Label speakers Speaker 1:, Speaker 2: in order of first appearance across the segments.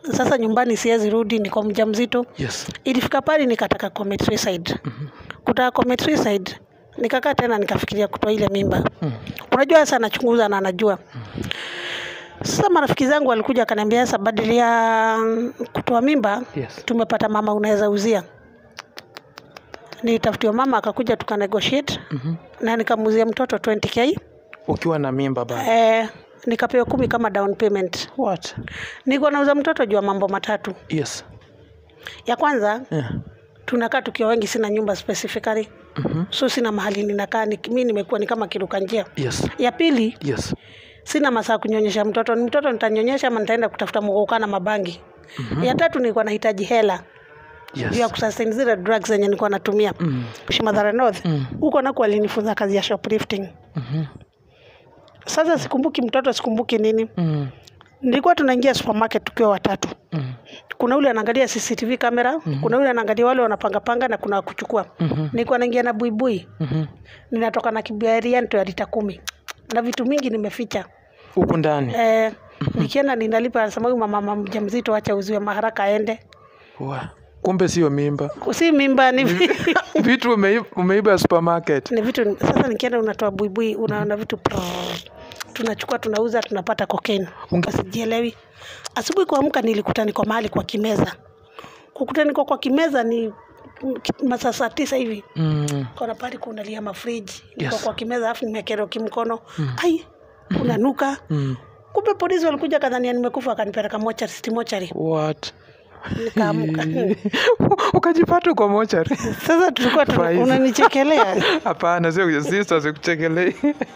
Speaker 1: sasa nyumbani siwezi rudi niko mjamzito
Speaker 2: Yes.
Speaker 1: ilifika pale nikataka commit suicide kutaka commit suicide nikakaa tena nikafikiria kutoa ile mimba unajua sasa anachunguza na anajua sasa marafiki zangu walikuja akaniambia sasa badili ya kutoa mimba
Speaker 2: Yes.
Speaker 1: tumepata mama unaweza uzia nitafutiwa mama akakuja tukanegotiate na nikamuzia mtoto 20k
Speaker 2: Ukiwa na mimba bado.
Speaker 1: eh, nikapewa kumi kama down payment
Speaker 2: What?
Speaker 1: niko nauza mtoto juu ya mambo matatu
Speaker 2: Yes.
Speaker 1: ya kwanza
Speaker 2: Yeah.
Speaker 1: tunakaa tukiwa wengi sina nyumba specifically
Speaker 2: Mhm.
Speaker 1: so sina mahali ninakaa ni, mi nimekuwa ni kama kiruka njia
Speaker 2: Yes.
Speaker 1: ya pili
Speaker 2: Yes.
Speaker 1: sina masaa kunyonyesha mtoto ni mtoto nitanyonyesha ama nitaenda kutafuta mgouka na mabangi ya tatu nilikuwa nahitaji hela juu ya
Speaker 2: Yes.
Speaker 1: kusustain zile drugs zenye nilikuwa natumia
Speaker 2: Mm.
Speaker 1: Shimadhara North
Speaker 2: Mm.
Speaker 1: huko nako alinifunza kazi ya shoplifting
Speaker 2: Mhm.
Speaker 1: sasa sikumbuki mtoto sikumbuki nini
Speaker 2: Mm.
Speaker 1: nilikuwa tunaingia supermarket tukiwa watatu
Speaker 2: Mm.
Speaker 1: kuna ule anaangalia CCTV kamera kuna ule anaangalia wale wanapangapanga na kuna wa kuchukua
Speaker 2: Mhm.
Speaker 1: nilikuwa naingia na buibui
Speaker 2: Mhm.
Speaker 1: ninatoka na kibiarianto ya lita kumi na vitu mingi nimeficha
Speaker 2: Huku ndani.
Speaker 1: eh, nikienda ninalipa anasema huyu mama mjamzito acha uziwe maharaka aende
Speaker 2: Wa. Kumbe sio mimba.
Speaker 1: si mimba ni,
Speaker 2: Vitu umeiba, umeiba supermarket.
Speaker 1: ni vitu sasa nikienda unatoa buibui unaona vitu prrr. tunachukua tunauza tunapata cocaine
Speaker 2: Unge-
Speaker 1: sijielewi asubuhi kuamka nilikuta niko mahali kwa kimeza kukuta niko kwa kimeza ni masaa saa tisa hivi
Speaker 2: Mm.
Speaker 1: kona pale kunalia mafriji niko
Speaker 2: Yes.
Speaker 1: kwa kimeza alafu nimekerwa kimkono ai kunanuka
Speaker 2: Mm.
Speaker 1: kumbe polisi walikuja kadhania nimekufa akanipeleka mochari city mochari
Speaker 2: What?
Speaker 1: nikaamka
Speaker 2: Ukajipata kwa mochari.
Speaker 1: sasa tulikuwa tuna-
Speaker 2: Faiza.
Speaker 1: unanichekelea
Speaker 2: Hapana, sio sister sikuchekelei.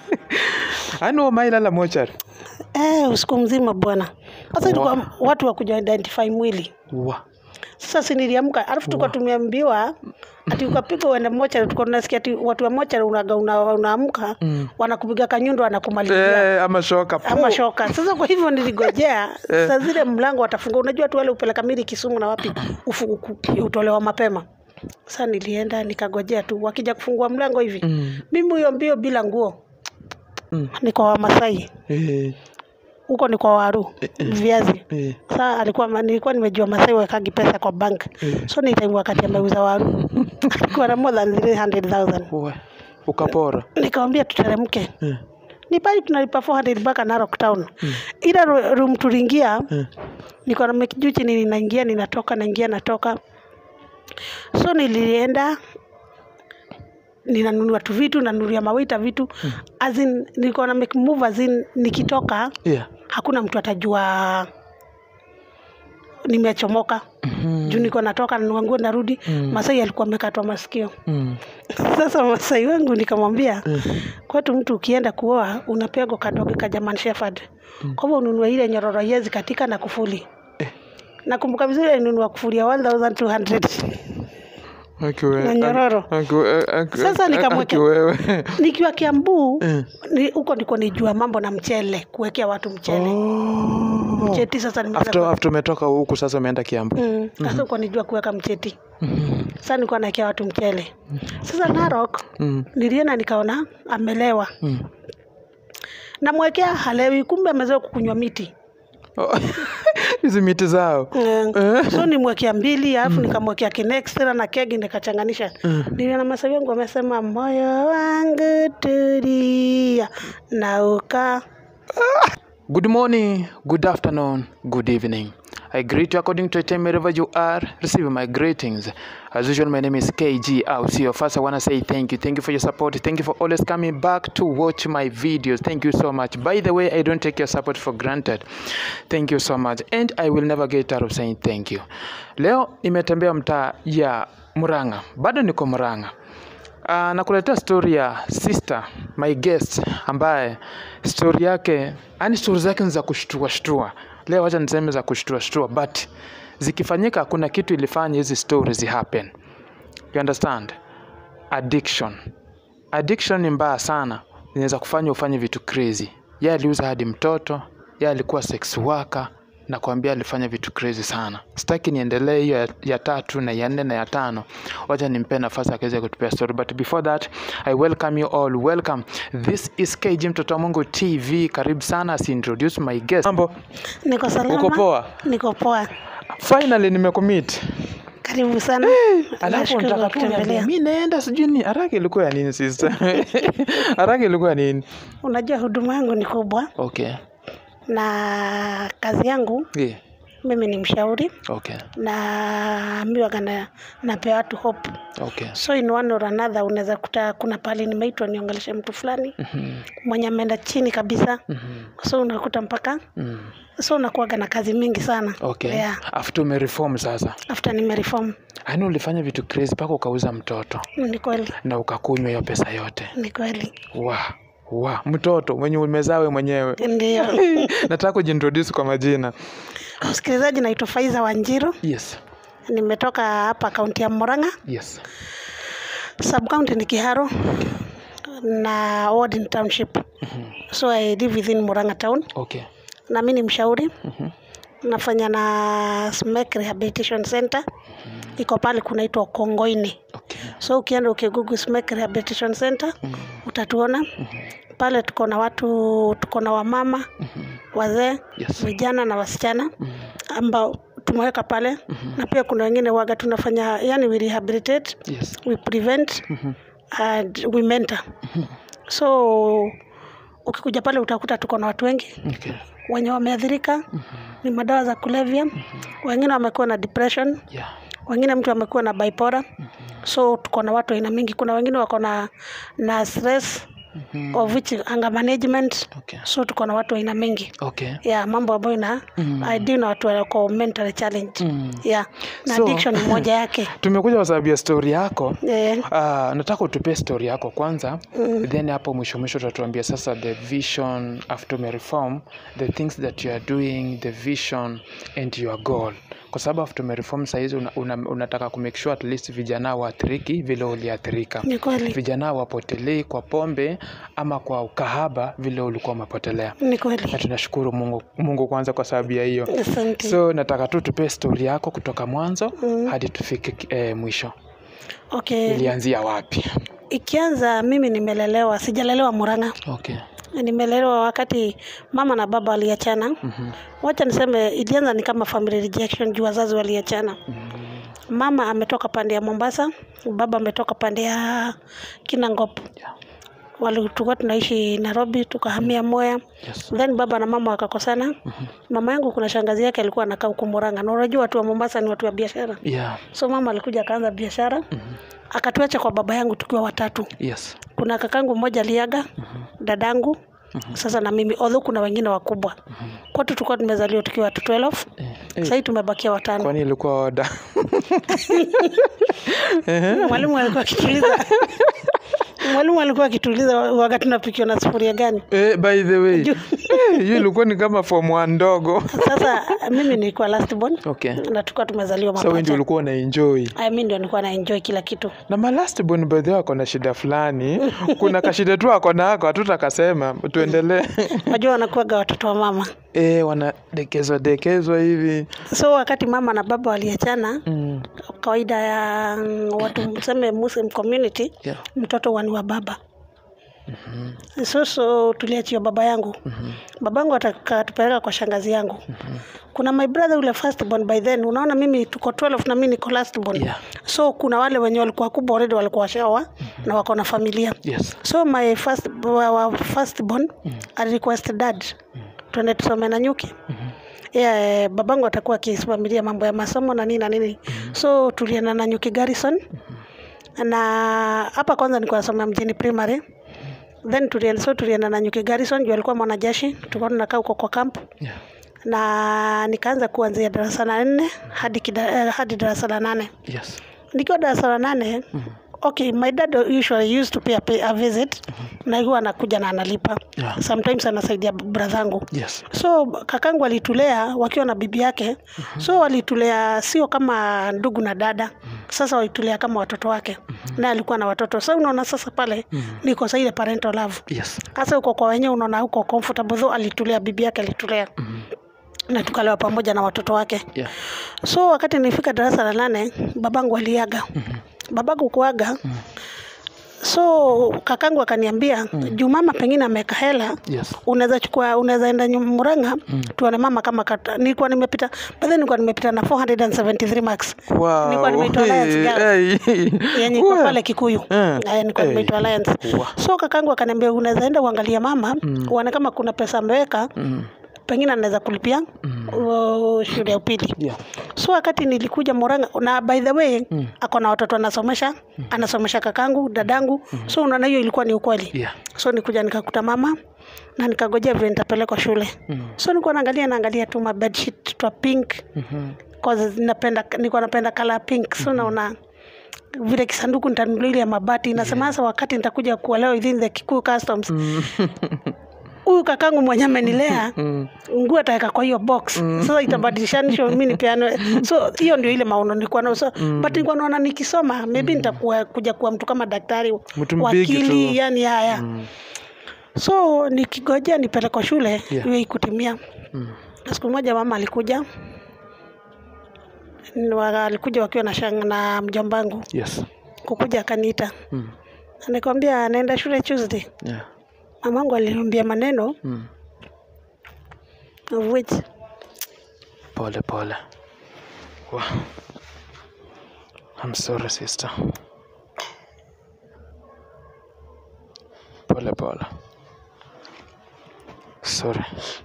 Speaker 2: Ani umailala mochari.
Speaker 1: eh, usiku mzima bwana sasa tulikuwa watu wakuja identify mwili
Speaker 2: Wa.
Speaker 1: sasa si niliamka alafu tulikuwa tumeambiwa ati ukapigwa uende mochari tulikuwa tunasikia ati watu wa mochari unaga una, unaamka
Speaker 2: Mm.
Speaker 1: wanakupiga kanyundo wanakumalizia
Speaker 2: Eh, ama shoka.
Speaker 1: ama shoka sasa kwa hivyo niligojea saa zile mlango watafungua unajua tu wale upeleka mili kisumu na wapi ufu, uku- utolewa mapema sasa nilienda nikagojea tu wakija kufungua mlango hivi
Speaker 2: Mm.
Speaker 1: mimi huyo mbio bila nguo
Speaker 2: Mm.
Speaker 1: ni kwa wamasai
Speaker 2: Eh,
Speaker 1: huko ni kwa waru viazi
Speaker 2: eh.
Speaker 1: saa alikuwa nilikuwa nimejua masai wekagi pesa kwa bank so ni time wakati ameuza waru alikuwa na more than 300000
Speaker 2: Wa. Ukapora.
Speaker 1: nikamwambia tuteremke
Speaker 2: Eh.
Speaker 1: ni pale tunalipa 400 mpaka Narok town ila ru- room tuliingia
Speaker 2: Eh.
Speaker 1: niko na mekijuchi ninaingia ninatoka naingia natoka so nilienda ninanunua tu vitu nanunulia mawaita vitu as in nilikuwa na make move as in nikitoka
Speaker 2: Yeah.
Speaker 1: hakuna mtu atajua nimechomoka
Speaker 2: Mhm.
Speaker 1: juu niko natoka nanunua nguo narudi
Speaker 2: Mm.
Speaker 1: masai alikuwa amekatwa masikio
Speaker 2: Mm.
Speaker 1: sasa masai wangu nikamwambia kwetu mtu ukienda kuoa unapewa kadoge ka German Shepherd kwa hivyo ununue ile nyororo yezi katika na kufuli
Speaker 2: Eh.
Speaker 1: nakumbuka vizuri alinunua kufuli ya 1200
Speaker 2: Aki wewe.
Speaker 1: Na nyororo.
Speaker 2: Aki wewe. Aki-
Speaker 1: Sasa
Speaker 2: aki
Speaker 1: nikamwekea-
Speaker 2: wewe.
Speaker 1: nikiwa Kiambu
Speaker 2: Eh.
Speaker 1: ni- huko ndiko nijua mambo na mchele kuwekea watu mchele
Speaker 2: Oh.
Speaker 1: mcheti sasa
Speaker 2: After
Speaker 1: nimeanza
Speaker 2: after umetoka huku sasa umeenda Kiambu.
Speaker 1: Mm, sasa uko nijua kuweka mcheti
Speaker 2: Mhm.
Speaker 1: sasa nilikuwa naekea watu mchele sasa Narok
Speaker 2: Mm.
Speaker 1: nilienda nikaona amelewa
Speaker 2: Mm.
Speaker 1: namwekea halewi kumbe amezoea kukunywa miti
Speaker 2: Oh. Hizi miti zao.
Speaker 1: Mm. so nimwekea mbili alafu nikamwekea kinextra na kegi nikachanganisha niliona masawi wangu wamesema moyo wangu tulia na uka
Speaker 2: Good morning, good afternoon, good evening. I greet you according to the time wherever you are. Receive my greetings. As usual, my name is KG Ausio. First, I want to say thank you. Thank you for your support. Thank you for always coming back to watch my videos. Thank you so much. By the way, I don't take your support for granted. Thank you so much. And I will never get out of saying thank you. Leo nimetembea mtaa ya Murang'a. Bado niko Murang'a. Uh, nakuletea story ya sister my guest ambaye story yake yani story zake ni za kushtua shtua leo wacha niseme za kushtua shtua but zikifanyika kuna kitu ilifanya hizi stories happen you understand addiction addiction ni mbaya sana inaweza kufanya ufanye vitu crazy ye aliuza hadi mtoto ye alikuwa sex worker nakwambia alifanya vitu crazy sana sitaki niendelee hiyo ya, ya tatu na ya nne na ya tano wacha nimpe nafasi akaweza kutupea story but before that i welcome you all welcome this is kg mtoto wa mungu tv karibu sana as introduce my guest mambo
Speaker 1: Niko salama.
Speaker 2: Uko poa?
Speaker 1: Niko poa.
Speaker 2: finally nimecommit
Speaker 1: Karibu sana.
Speaker 2: alafu
Speaker 1: Nashukuru
Speaker 2: nataka
Speaker 1: kwa
Speaker 2: tu niambie,
Speaker 1: kutembelea.
Speaker 2: mi naenda sijui ni haraka ilikuwa ya nini sister haraka ilikuwa ya nini
Speaker 1: Unajua huduma yangu ni kubwa
Speaker 2: okay
Speaker 1: na kazi yangu
Speaker 2: yeah.
Speaker 1: mimi ni mshauri
Speaker 2: okay
Speaker 1: naambiwa kana napea watu hope
Speaker 2: okay
Speaker 1: so in one or another unaweza kuta kuna pahali nimeitwa niongeleshe mtu fulani
Speaker 2: Mhm,
Speaker 1: mwenye ameenda chini kabisa
Speaker 2: mhm,
Speaker 1: so unakuta mpaka
Speaker 2: mm.
Speaker 1: so unakuwaga na kazi mingi sana
Speaker 2: okay
Speaker 1: yeah.
Speaker 2: after umereform sasa
Speaker 1: after nimereform
Speaker 2: yaani ulifanya vitu crazy mpaka ukauza mtoto
Speaker 1: ni kweli
Speaker 2: na ukakunywa hiyo pesa yote
Speaker 1: ni kweli
Speaker 2: wa wa mtoto mwenye umezawe mwenyewe
Speaker 1: ndio
Speaker 2: nataka kujiintroduce kwa majina
Speaker 1: msikilizaji naitwa faiza wanjiru
Speaker 2: yes
Speaker 1: nimetoka hapa kaunti ya Murang'a
Speaker 2: yes
Speaker 1: sub county ni Kiharo na ward ni township so I live within Murang'a town
Speaker 2: okay
Speaker 1: na mimi ni mshauri
Speaker 2: Mhm.
Speaker 1: nafanya na SMEC Rehabilitation Center iko pale kunaitwa Kongoini
Speaker 2: okay
Speaker 1: so ukienda ukigugu SMEC Rehabilitation Center utatuona pale tuko na watu tuko na wamama wazee
Speaker 2: Yes.
Speaker 1: vijana na wasichana ambao tumeweka pale na pia kuna wengine waga tunafanya yani we rehabilitate
Speaker 2: yes
Speaker 1: we prevent and we mentor so ukikuja pale utakuta tuko na watu wengi
Speaker 2: okay
Speaker 1: wenye wameathirika ni madawa za kulevya wengine wamekuwa na depression
Speaker 2: yeah
Speaker 1: wengine mtu amekuwa na bipolar so tuko na watu aina mingi kuna wengine wako na na stress of which anger management
Speaker 2: okay
Speaker 1: so tuko na watu aina mingi
Speaker 2: okay
Speaker 1: ya mambo ambayo na I deal na watu wako mental challenge
Speaker 2: Mm.
Speaker 1: yeah na
Speaker 2: So-
Speaker 1: addiction ni moja yake
Speaker 2: tumekuja kwa sababu ya story yako
Speaker 1: eh,
Speaker 2: Uh, nataka utupe story yako kwanza mm. then hapo mwisho mwisho utatuambia sasa the vision after umereform the things that you are doing the vision and your goal kwa sababu after umereform sahizi una, una, unataka kumake sure at least vijana waathiriki vile uliathirika
Speaker 1: ni kweli
Speaker 2: vijana wapotelei kwa pombe ama kwa ukahaba vile ulikuwa umepotelea
Speaker 1: ni
Speaker 2: na
Speaker 1: kweli
Speaker 2: tunashukuru mungu, mungu kwanza kwa sababu ya hiyo
Speaker 1: asante
Speaker 2: so nataka tu tupe story yako kutoka mwanzo
Speaker 1: Mm.
Speaker 2: hadi tufike eh, mwisho
Speaker 1: okay
Speaker 2: ilianzia wapi
Speaker 1: ikianza mimi nimelelewa sijalelewa Murang'a
Speaker 2: okay
Speaker 1: nimelelewa wakati mama na baba waliachana
Speaker 2: Mhm.
Speaker 1: wacha niseme ilianza ni kama family rejection juu wazazi waliachana mama ametoka pande ya Mombasa baba ametoka pande ya Kinangop
Speaker 2: Yeah.
Speaker 1: wali tulikuwa tunaishi Nairobi tukahamia Mwea
Speaker 2: Yes.
Speaker 1: then baba na mama wakakosana mama yangu kuna shangazi yake alikuwa anakaa huko Murang'a na unajua watu wa Mombasa ni watu wa biashara
Speaker 2: Yeah.
Speaker 1: so mama alikuja akaanza biashara akatuacha kwa baba yangu tukiwa watatu
Speaker 2: Yes.
Speaker 1: kuna kakangu mmoja aliaga dadangu sasa na mimi although kuna wengine wakubwa kwetu tulikuwa tumezaliwa tukiwa watu 12
Speaker 2: Eh,
Speaker 1: sahii tumebakia watano
Speaker 2: kwani ilikuwa oda
Speaker 1: mwalimu alikuwa akituuliza mwalimu alikuwa akituuliza waga tunapikiwa na sufuria gani
Speaker 2: eh, by the way eh, hiyo ilikuwa ni kama form one ndogo
Speaker 1: sasa mimi nilikuwa last born
Speaker 2: okay
Speaker 1: na tulikuwa tumezaliwa
Speaker 2: so wewe ndio
Speaker 1: mapacha
Speaker 2: ulikuwa una enjoy
Speaker 1: Aya, mimi ndio nilikuwa na enjoy kila kitu
Speaker 2: na ma last born by the way ako na shida fulani kuna kashida tu ako nako hatutakasema tuendelee
Speaker 1: wajua wanakuwaga watoto wa mama
Speaker 2: eh, wanadekezwa dekezwa hivi
Speaker 1: so wakati mama na baba waliachana
Speaker 2: mm.
Speaker 1: kawaida ya mm, watu mseme muslim community
Speaker 2: yeah.
Speaker 1: mtoto wani wa baba so so tuliachiwa baba yangu babangu atakatupeleka kwa shangazi yangu kuna my brother ule first born by then unaona mimi tuko 12 na mimi niko last born
Speaker 2: Yeah.
Speaker 1: so kuna wale wenye walikuwa kubwa already walikuwa washaoa na wako na familia
Speaker 2: yes
Speaker 1: so my first, wa first born ali request dad tuende tusome na nyuki yeah, eh, babangu atakuwa akisimamilia mambo ya masomo na nini na nini so tulienda na nyuki garrison na hapa kwanza nilikuwa nasoma mjini primary then tulienda so tulienda na nyuki garrison juu alikuwa mwanajeshi tulikuwa tunakaa huko kwa camp
Speaker 2: yeah.
Speaker 1: na nikaanza kuanzia darasa la nne hadi, kida, eh, hadi darasa la nane
Speaker 2: yes
Speaker 1: nikiwa darasa la nane okay my dad usually used to pay a, pay a visit na huwa anakuja na analipa
Speaker 2: Yeah.
Speaker 1: sometimes anasaidia bradhangu
Speaker 2: yes
Speaker 1: so kakangu alitulea wakiwa na bibi yake so walitulea sio kama ndugu na dada sasa walitulea kama watoto wake naye alikuwa na watoto sa unaona sasa pale niko sa ile parental love
Speaker 2: yes
Speaker 1: hasa uko kwa wenyewe unaona uko comfortable though alitulea bibi yake alitulea na tukalewa pamoja na watoto wake
Speaker 2: Yeah.
Speaker 1: so wakati nilifika darasa la nane babangu aliaga babangu kuaga so kakangu akaniambia juu mama pengine ameweka hela
Speaker 2: Yes.
Speaker 1: unaweza chukua unaweza enda nyum- Murang'a tuone mama kama kata, nilikuwa nimepita baadhi nilikuwa nimepita na 473 marks
Speaker 2: Wow.
Speaker 1: Nilikuwa nimeitwa Alliance Girls.
Speaker 2: Hey.
Speaker 1: yenye iko
Speaker 2: Wow.
Speaker 1: pale Kikuyu
Speaker 2: Eh.
Speaker 1: Eh, nilikuwa
Speaker 2: Eh.
Speaker 1: nimeitwa Alliance
Speaker 2: Wow.
Speaker 1: so kakangu akaniambia unaweza enda uangalie mama uone kama kuna pesa ameweka
Speaker 2: Mm.
Speaker 1: pengine anaweza kulipia uh, shule ya upili
Speaker 2: Yeah.
Speaker 1: so wakati nilikuja Murang'a na by the way mm. ako na watoto anasomesha anasomesha kakangu dadangu so unaona hiyo ilikuwa ni ukweli
Speaker 2: Yeah.
Speaker 1: so nikuja nikakuta mama na nikagojea vile nitapelekwa shule
Speaker 2: Mm.
Speaker 1: so nilikuwa naangalia naangalia tu mabedsheet twa pink
Speaker 2: Mhm.
Speaker 1: cause napenda nilikuwa napenda color pink so naona vile kisanduku nitanunulia ile ya mabati nasema sasa wakati nitakuja kuolewa within the Kikuyu customs huyu kakangu mwenye amenilea
Speaker 2: Mm.
Speaker 1: nguo ataweka kwa hiyo box sasa itabadilishanisha mimi nipeane so hiyo ndio ile maono nilikuwa nayo so but nilikuwa naona nikisoma maybe nitakuwa kuja kuwa mtu kama daktari
Speaker 2: Mtu mbigi
Speaker 1: wakili
Speaker 2: tu.
Speaker 1: yani haya so nikigojea nipelekwa shule
Speaker 2: Yeah.
Speaker 1: hiyo ikutimia
Speaker 2: Mm.
Speaker 1: na siku moja mama alikuja Ni wa- alikuja wakiwa na shang na mjombangu
Speaker 2: Yes.
Speaker 1: kukuja akaniita
Speaker 2: Mm.
Speaker 1: nikwambia anaenda shule Tuesday
Speaker 2: Yeah.
Speaker 1: mamangu aliniambia maneno
Speaker 2: Mm.
Speaker 1: of which
Speaker 2: Pole pole. Wow. I'm sorry sister. Pole pole. Sorry.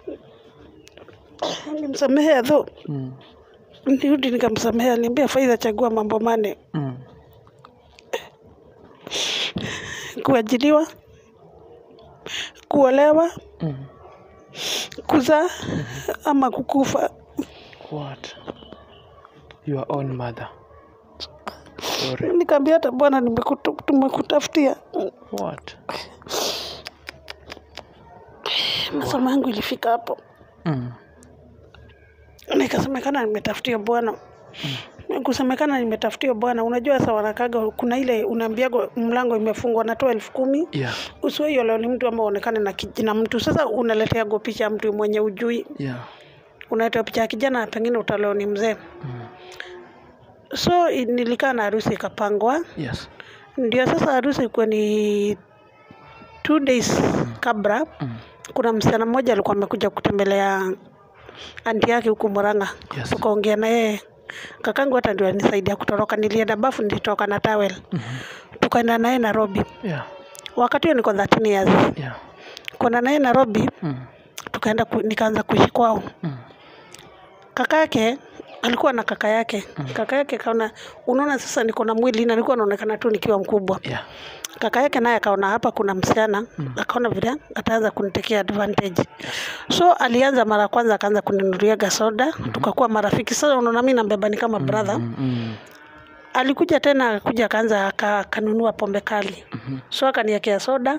Speaker 1: nilimsamehea tho
Speaker 2: Mm.
Speaker 1: nirudi nikamsamehea niambia faidha chagua mambo mane
Speaker 2: Mm.
Speaker 1: kuajiliwa kuolewa
Speaker 2: Mm.
Speaker 1: kuzaa ama kukufa
Speaker 2: What? Your own mother. Sorry.
Speaker 1: nikaambia hata bwana nimekutu- tumekutafutia
Speaker 2: What?
Speaker 1: masomo yangu ilifika hapo
Speaker 2: Mm.
Speaker 1: nikasemekana nimetafutia bwana kusemekana nimetafutia bwana unajua sasa wanakaga kuna ile unaambiaga mlango imefungwa natoa elfu kumi
Speaker 2: Yeah.
Speaker 1: usiwe hiyo leo ni mtu ama uonekane na kijina mtu sasa unaleteago picha ya mtu mwenye ujui
Speaker 2: Yeah.
Speaker 1: unaletea picha ya kijana pengine utaleo ni mzee
Speaker 2: Mm.
Speaker 1: so i- nilikaa na harusi ikapangwa
Speaker 2: Yes.
Speaker 1: ndio sasa harusi ilikuwa ni two days kabla
Speaker 2: Mm.
Speaker 1: kuna msichana mmoja alikuwa amekuja kutembelea anti yake huku Murang'a
Speaker 2: Yes.
Speaker 1: tukaongea na yeye kakangu hata ndio anisaidia kutoroka nilienda bafu nilitoka na towel
Speaker 2: Mhm.
Speaker 1: tukaenda naye Nairobi
Speaker 2: Yeah.
Speaker 1: wakati huo niko 13 years
Speaker 2: Yeah.
Speaker 1: kwenda naye Nairobi
Speaker 2: Mm.
Speaker 1: tukaenda ku, nikaanza kuishi kwao
Speaker 2: Mm.
Speaker 1: kaka yake alikuwa na kaka yake kaka yake kaona unaona sasa niko na mwili na nilikuwa naonekana tu nikiwa mkubwa
Speaker 2: Yeah.
Speaker 1: kaka yake naye akaona hapa kuna msichana akaona vile ataanza kunitekea advantage so alianza mara ya kwanza akaanza kuninunuliaga soda tukakuwa marafiki sasa unaona mimi nambeba ni kama brother
Speaker 2: Mm. Mm.
Speaker 1: alikuja tena akuja akaanza aka- akanunua pombe kali so akaniekea soda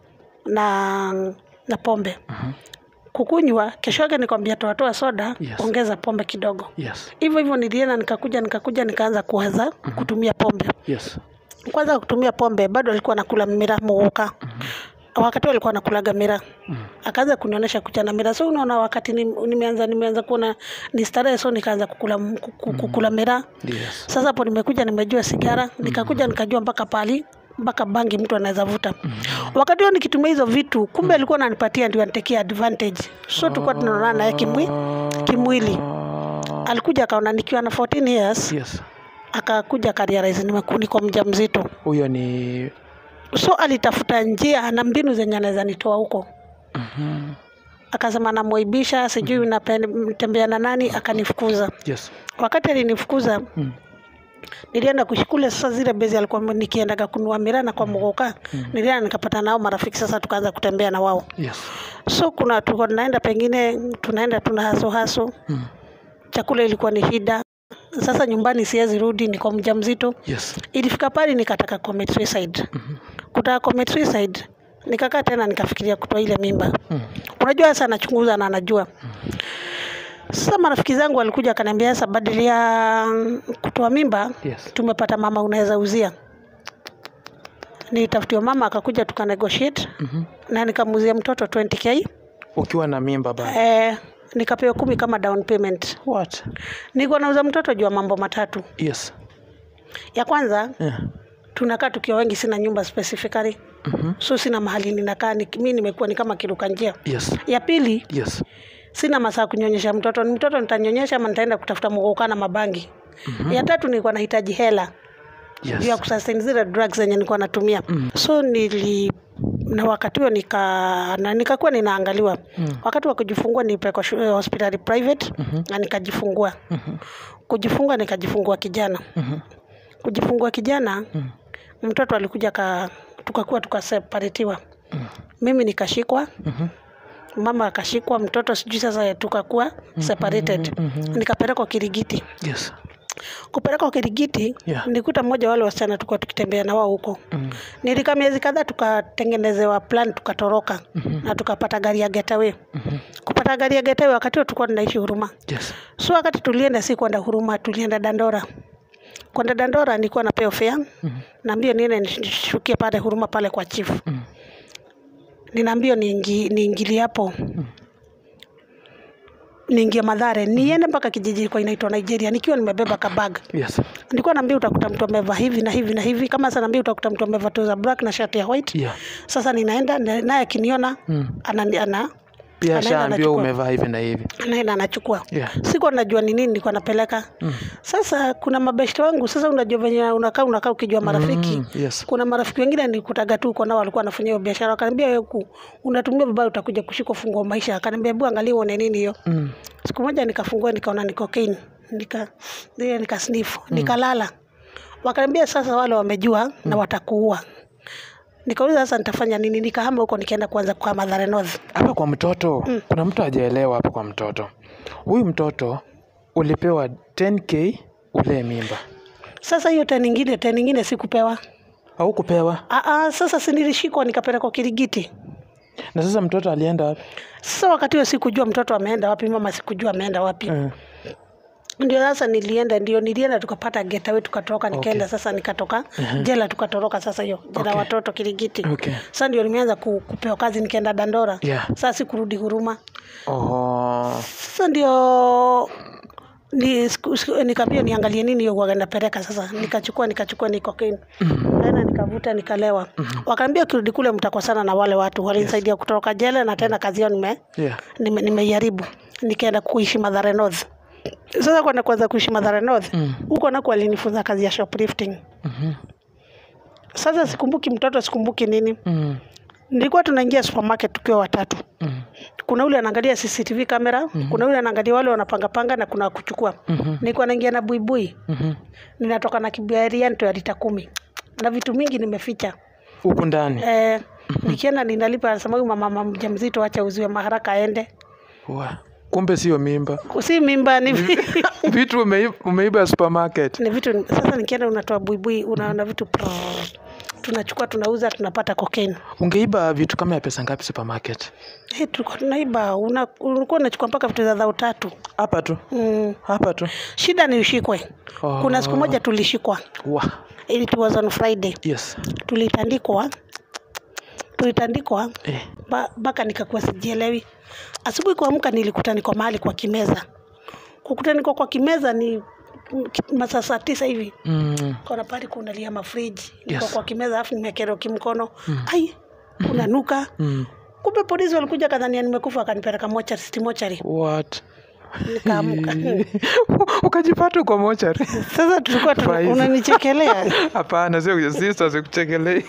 Speaker 1: na na pombe kukunywa kesho yake nikwambia toatoa soda
Speaker 2: Yes.
Speaker 1: ongeza pombe kidogo
Speaker 2: Yes.
Speaker 1: hivyo hivyo nilienda nikakuja nikakuja nikaanza kuanza kutumia pombe
Speaker 2: Yes.
Speaker 1: kwanza kutumia pombe bado alikuwa nakula mira muguka wakati huo alikuwa nakulaga mira akaanza kunionyesha kuchana mira so unaona wakati ni- nimeanza nimeanza kuona ni starehe so nikaanza kukula, kuku- kukula mira
Speaker 2: Yes.
Speaker 1: sasa hapo nimekuja nimejua sigara nikakuja nikajua mpaka pali mpaka bangi mtu anaweza vuta wakati huo nikitumia hizo vitu kumbe alikuwa ananipatia ndio anitekea advantage so tulikuwa tunaonana naye kimwi, kimwili alikuja akaona nikiwa na 14 years
Speaker 2: Yes.
Speaker 1: akakuja akarealize nimeku- niko mja mzito
Speaker 2: Huyo ni
Speaker 1: so alitafuta njia na mbinu zenye anaweza nitoa huko
Speaker 2: Mhm.
Speaker 1: akasema namwaibisha sijui natembea na nani akanifukuza
Speaker 2: Yes.
Speaker 1: wakati alinifukuza
Speaker 2: Mm.
Speaker 1: nilienda kushikule sasa zile bezi alikuwa nikiendaga kunua mirana kwa mgoka nilienda nikapata nao marafiki sasa tukaanza kutembea na wao
Speaker 2: Yes.
Speaker 1: so kuna tulikuwa tunaenda pengine tunaenda tuna haso haso
Speaker 2: Mm.
Speaker 1: chakula ilikuwa ni shida sasa nyumbani siwezi rudi niko mja mzito
Speaker 2: Yes.
Speaker 1: ilifika pale nikataka commit suicide kutaka commit suicide nikakaa tena nikafikiria kutoa ile mimba
Speaker 2: Mm.
Speaker 1: unajua sasa anachunguza na anajua sasa marafiki zangu walikuja akaniambia sasa badili ya kutoa mimba
Speaker 2: Yes.
Speaker 1: tumepata mama unaweza uzia nilitafutiwa mama akakuja tuka negotiate
Speaker 2: Mhm.
Speaker 1: na nikamuzia mtoto 20k
Speaker 2: Ukiwa na mimba bado.
Speaker 1: eh, nikapewa kumi kama down payment
Speaker 2: What?
Speaker 1: nilikuwa nauza mtoto juu ya mambo matatu
Speaker 2: Yes.
Speaker 1: ya kwanza
Speaker 2: Yeah.
Speaker 1: tunakaa tukiwa wengi sina nyumba specifically
Speaker 2: Mhm.
Speaker 1: so sina mahali ninakaa ni, mi nimekuwa ni kama kiruka njia
Speaker 2: Yes.
Speaker 1: ya pili
Speaker 2: Yes.
Speaker 1: sina masaa kunyonyesha mtoto ni mtoto nitanyonyesha ama nitaenda kutafuta mgouka na mabangi ya tatu nilikuwa nahitaji hela juu ya
Speaker 2: Yes.
Speaker 1: kusustain zile drugs zenye nilikuwa natumia
Speaker 2: Mm.
Speaker 1: so nili na wakati huo nika na nikakuwa ninaangaliwa
Speaker 2: Mm.
Speaker 1: wakati wa kujifungua nilipelekwa shu- eh, hospitali private
Speaker 2: Mhm.
Speaker 1: na nikajifungua
Speaker 2: Mhm.
Speaker 1: kujifungua nikajifungua kijana
Speaker 2: Mhm.
Speaker 1: kujifungua kijana
Speaker 2: Mm.
Speaker 1: mtoto alikuja ka tukakuwa tukaseparetiwa
Speaker 2: Mm.
Speaker 1: mimi nikashikwa
Speaker 2: Mhm.
Speaker 1: mama akashikwa mtoto sijui sasa tukakuwa separated
Speaker 2: mhm.
Speaker 1: nikapelekwa kirigiti
Speaker 2: Yes.
Speaker 1: kupelekwa kirigiti
Speaker 2: Yeah.
Speaker 1: nilikuta mmoja wale wasichana tulikuwa tukitembea na wao huko
Speaker 2: Mm.
Speaker 1: nilikaa miezi kadhaa tukatengenezewa plan tukatoroka
Speaker 2: Mhm.
Speaker 1: na tukapata gari ya getaway
Speaker 2: Mhm.
Speaker 1: kupata gari ya getaway wakati huo tulikuwa tunaishi huruma
Speaker 2: Yes.
Speaker 1: so wakati tulienda si kwenda huruma tulienda dandora kwenda dandora nilikuwa napewa fare
Speaker 2: Mhm.
Speaker 1: naambia niende nishukie pale huruma pale kwa chief
Speaker 2: Mm.
Speaker 1: ninaambia niingi, niingilie hapo niingie madhare niende mpaka kijiji kwa inaitwa nigeria nikiwa nimebeba kabag
Speaker 2: Yes.
Speaker 1: nilikuwa naambia utakuta mtu amevaa hivi na hivi na hivi kama sasa naambia utakuta mtu amevaa trouser black na shirt ya white
Speaker 2: Yeah.
Speaker 1: sasa ninaenda na- naye akiniona
Speaker 2: Mm.
Speaker 1: ana, ana,
Speaker 2: Pia
Speaker 1: Anaenda
Speaker 2: shaambiwa
Speaker 1: anachukua.
Speaker 2: umevaa hivi na hivi.
Speaker 1: anaenda anachukua
Speaker 2: Yeah.
Speaker 1: sikuwa najua ni nini nilikuwa napeleka
Speaker 2: Mm.
Speaker 1: sasa kuna mabeshte wangu sasa unajua venye unakaa unakaa ukijua marafiki
Speaker 2: Mm. Yes.
Speaker 1: kuna marafiki wengine nilikutaga tu uko nao walikuwa wanafanya hiyo biashara wakaniambia wewe ku unatumia vibaya utakuja kushika fungo maisha akaniambia hebu angalia uone nini hiyo
Speaker 2: Mm.
Speaker 1: siku moja nikafungua nikaona ni cocaine nika ile nika sniff nikalala wakaniambia sasa wale wamejua na watakuua nikauliza sasa nitafanya nini nikahama huko nikaenda kuanza kwa Mathare North
Speaker 2: Hapa kwa mtoto kuna mtu hajaelewa hapa kwa mtoto. Huyu mtoto ulipewa 10k ulee mimba
Speaker 1: sasa hiyo tena nyingine tena nyingine sikupewa
Speaker 2: au kupewa,
Speaker 1: ah ah sasa si nilishikwa nikapelekwa Kirigiti
Speaker 2: na sasa mtoto alienda wapi?
Speaker 1: sasa wakati huo sikujua mtoto ameenda wapi mama sikujua ameenda wapi
Speaker 2: Eh,
Speaker 1: ndio sasa nilienda ndio nilienda tukapata getaway tukatoroka nikaenda sasa nikatoka jela tukatoroka sasa hiyo jela
Speaker 2: Okay.
Speaker 1: watoto Kirigiti
Speaker 2: Okay.
Speaker 1: sasa ndio nimeanza ku, kupewa kazi nikaenda Dandora
Speaker 2: Yeah.
Speaker 1: sasa sikurudi huruma
Speaker 2: Oho.
Speaker 1: sasa ndio ni siku- siku- nikaambia niangalie nini hiyo huwaga napeleka sasa nikachukua nikachukua ni cocaine tena nikavuta nikalewa wakaambia ukirudi kule mtakosana na wale watu walinisaidia kutoroka jela na tena kazi yao nime
Speaker 2: Yeah.
Speaker 1: nime- nimeiharibu nikaenda kuishi Mathare North sasa kwenda kuanza kuishi Mathare North
Speaker 2: Mm.
Speaker 1: huko nako walinifunza kazi ya shoplifting
Speaker 2: Mhm.
Speaker 1: sasa sikumbuki mtoto sikumbuki nini
Speaker 2: Mm.
Speaker 1: nilikuwa tunaingia supermarket tukiwa watatu
Speaker 2: Mm.
Speaker 1: kuna ule anaangalia CCTV kamera kuna ule anaangalia wale wanapangapanga na kuna wa kuchukua
Speaker 2: Mhm.
Speaker 1: nilikuwa naingia na buibui
Speaker 2: Mhm.
Speaker 1: ninatoka na kibiarianto ya lita kumi na vitu mingi nimeficha
Speaker 2: Huku ndani.
Speaker 1: eh, nikienda ninalipa anasema huyu mama mjamzito acha uziwe maharaka aende
Speaker 2: Wa. Kumbe sio mimba.
Speaker 1: si mimba ni, vi-
Speaker 2: Vitu umeiba, umeiba supermarket.
Speaker 1: ni vitu sasa nikienda unatoa buibui unaona vitu prrr. tunachukua tunauza tunapata cocaine
Speaker 2: Ungeiba vitu kama ya pesa ngapi supermarket?
Speaker 1: hey, tulikuwa tunaiba una- ulikuwa unachukua mpaka vitu za dhao tatu
Speaker 2: Hapa tu.
Speaker 1: mm.
Speaker 2: Hapa tu.
Speaker 1: shida ni ushikwe
Speaker 2: Oh.
Speaker 1: kuna siku moja tulishikwa
Speaker 2: Wa.
Speaker 1: it was on friday
Speaker 2: Yes.
Speaker 1: tulitandikwa tulitandikwa
Speaker 2: Eh.
Speaker 1: ba- mpaka nikakuwa sijielewi asubuhi kuamka nilikuta niko mahali kwa kimeza kukuta niko kwa kimeza ni mm, ki- masaa saa tisa hivi
Speaker 2: Mm.
Speaker 1: kona pale kunalia mafriji niko
Speaker 2: Yes.
Speaker 1: kwa kimeza alafu nimekerwa kimkono ai kunanuka
Speaker 2: Mm.
Speaker 1: kumbe polisi walikuja kadhania nimekufa akanipeleka mochari city mochari
Speaker 2: What?
Speaker 1: nikaamka
Speaker 2: Ukajipata kwa mochari.
Speaker 1: sasa tulikuwa tuna-
Speaker 2: Faiza.
Speaker 1: unanichekelea
Speaker 2: Hapana, sio sister, sikuchekelei.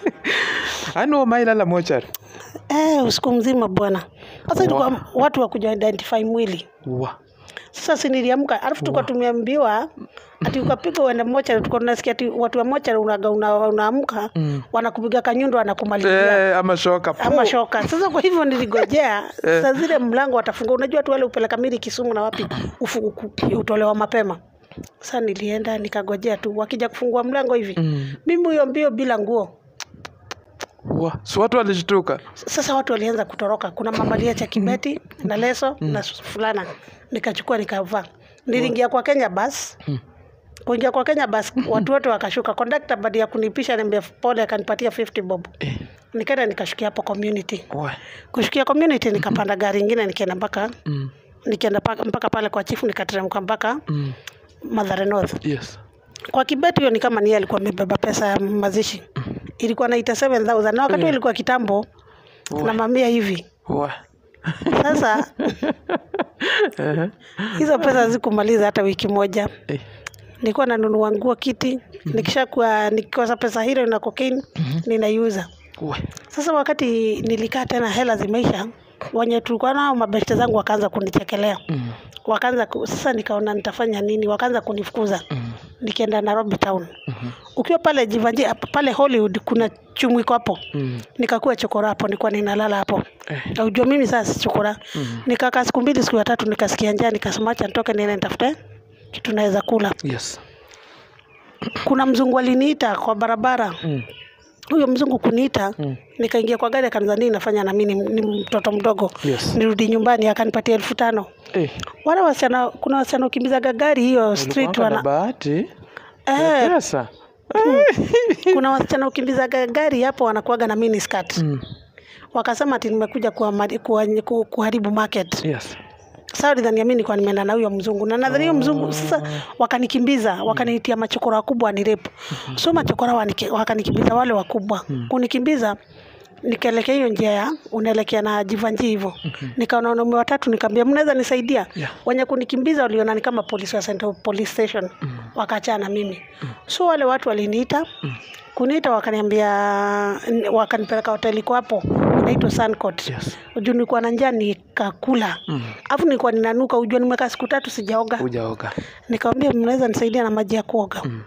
Speaker 2: Ano mailala mochari.
Speaker 1: eh, usiku mzima bwana sasa tulikuwa watu wakuja identify mwili
Speaker 2: Wa.
Speaker 1: sasa si niliamka alafu tulikuwa tumeambiwa ati ukapiga uende mochari tulikuwa tunasikia ati watu wa mochari unaga una, unaamka
Speaker 2: Mm.
Speaker 1: wanakupiga kanyundo wanakumalizia
Speaker 2: Eh, ama shoka.
Speaker 1: ama shoka sasa kwa hivyo niligojea saa zile mlango watafungua unajua tu wale upeleka mili kisumu na wapi ufu, uku- utolewa mapema sasa nilienda nikagojea tu wakija kufungua mlango hivi
Speaker 2: Mm.
Speaker 1: mimi huyo mbio bila nguo
Speaker 2: Wa. Si watu walishtuka.
Speaker 1: sasa watu walianza kutoroka kuna mama aliacha kibeti na leso na fulana nikachukua nikavaa niliingia kwa kenya bas kuingia kwa kenya bas watu wote wakashuka kondakta baada ya kunipisha niambia pole akanipatia 50 bob
Speaker 2: Eh.
Speaker 1: nikaenda nikashukia hapo community
Speaker 2: Wa.
Speaker 1: kushukia community nikapanda gari ingine nikaenda mpaka
Speaker 2: Mm.
Speaker 1: nikienda paka- mpaka pale kwa chifu nikateremka mpaka
Speaker 2: Mm.
Speaker 1: Mathare North.
Speaker 2: Yes.
Speaker 1: Kwa Kibet hiyo ni kama ni yeye alikuwa amebeba pesa ya mazishi. Ilikuwa naita 7000 na wakati huo ilikuwa kitambo na mamia hivi.
Speaker 2: Wa.
Speaker 1: Sasa
Speaker 2: Ehe.
Speaker 1: hizo pesa hazikumaliza hata wiki moja.
Speaker 2: Eh.
Speaker 1: Nilikuwa nanunua nguo kiti, nikishakuwa nikikosa pesa hilo na cocaine ninaiuza.
Speaker 2: Wa.
Speaker 1: Sasa wakati nilikaa tena hela zimeisha, wenye tulikuwa nao mabeshte zangu wakaanza kunichekelea.
Speaker 2: Mm.
Speaker 1: Wakaanza ku, sasa nikaona nitafanya nini, wakaanza kunifukuza.
Speaker 2: Mm.
Speaker 1: Nikienda Nairobi town. Ukiwa pale Jivanji pale Hollywood kuna chumwiko hapo.
Speaker 2: Mm.
Speaker 1: Nikakuwa chokora hapo, nilikuwa ninalala hapo.
Speaker 2: Eh.
Speaker 1: Na ujua mimi sasa si chokora.
Speaker 2: Mm.
Speaker 1: Nikakaa siku mbili, siku ya tatu nikasikia njaa, nikasema acha nitoke niende nitafute kitu naweza kula.
Speaker 2: Yes.
Speaker 1: Kuna mzungu aliniita kwa barabara.
Speaker 2: Mm.
Speaker 1: Huyo mzungu kuniita,
Speaker 2: Mm.
Speaker 1: nikaingia kwa gari akaniza nini nafanya na mimi ni, ni mtoto mdogo.
Speaker 2: Yes.
Speaker 1: Nirudi nyumbani akanipatia elfu tano.
Speaker 2: Eh.
Speaker 1: Wale wasichana, kuna wasichana ukimbizaga gari hiyo street
Speaker 2: Ulikuwanga na
Speaker 1: wana
Speaker 2: bahati ya
Speaker 1: eh,
Speaker 2: pesa.
Speaker 1: kuna wasichana ukimbizaga gari hapo wanakuaga na mini skirt.
Speaker 2: Mm.
Speaker 1: Wakasema ati nimekuja kuwa, kuwa, ku- kuharibu market.
Speaker 2: Yes.
Speaker 1: Sasa walidhania mimi nilikuwa nimeenda na huyo mzungu na nadhani huyo mzungu sasa wakanikimbiza wakaniitia machokora wakubwa ni repu so machokora wanike- wakanikimbiza wale wakubwa kunikimbiza nikaelekea hiyo njia ya unaelekea na jivanji hivyo nikaona wanaume watatu nikaambia mnaweza nisaidia
Speaker 2: Yeah.
Speaker 1: wenye kunikimbiza waliona ni kama polisi wa Central Police Station wakaachana na mimi so wale watu waliniita kuniita wakaniambia wakanipeleka hoteli iko hapo inaitwa Suncourt
Speaker 2: Yes.
Speaker 1: juu nilikuwa na njaa nikakula
Speaker 2: Mm.
Speaker 1: alafu nilikuwa ninanuka ujua nimekaa siku tatu sijaoga
Speaker 2: Hujaoga.
Speaker 1: nikamwambia mnaweza nisaidia na maji ya kuoga
Speaker 2: Mm.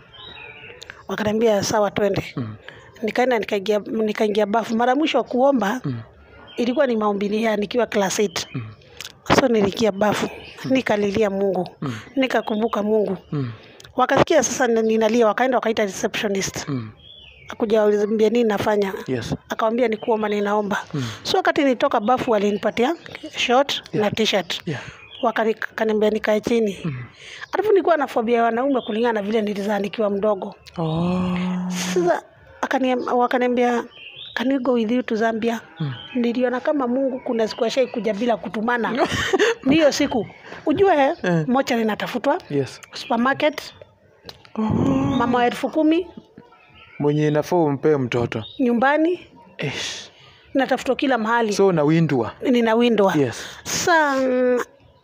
Speaker 1: wakaniambia sawa twende
Speaker 2: Mm.
Speaker 1: nikaenda nikaingia nikaingia bafu mara mwisho wa kuomba
Speaker 2: Mm.
Speaker 1: ilikuwa ni maombi ya nikiwa class 8
Speaker 2: Mm.
Speaker 1: so nilikia bafu nikalilia mungu
Speaker 2: Mm.
Speaker 1: nikakumbuka mungu
Speaker 2: Mm.
Speaker 1: wakasikia sasa ni- ninalia wakaenda wakaita receptionist
Speaker 2: Mm.
Speaker 1: akuja waliambia nini nafanya
Speaker 2: Yes.
Speaker 1: akawambia ni kuomba ninaomba
Speaker 2: Mm.
Speaker 1: so wakati nitoka bafu walinipatia short na t-shirt
Speaker 2: Yeah.
Speaker 1: wakaniambia nikae chini
Speaker 2: Mm.
Speaker 1: alafu nilikuwa na fobia ya wanaume kulingana na vile nilizaa nikiwa mdogo
Speaker 2: Oh.
Speaker 1: sasa akaniam- wakaniambia can we go with you to Zambia
Speaker 2: Mm.
Speaker 1: niliona kama Mungu kuna siku ashai kuja bila kutumana ni hiyo siku ujue
Speaker 2: Eh.
Speaker 1: mocha linatafutwa
Speaker 2: Yes.
Speaker 1: supermarket
Speaker 2: Oh.
Speaker 1: mama wa elfu kumi
Speaker 2: Mwenye inafaa umpee mtoto.
Speaker 1: nyumbani
Speaker 2: Ish.
Speaker 1: natafutwa kila mahali
Speaker 2: So unawindwa.
Speaker 1: ninawindwa
Speaker 2: Yes.
Speaker 1: sasa mm,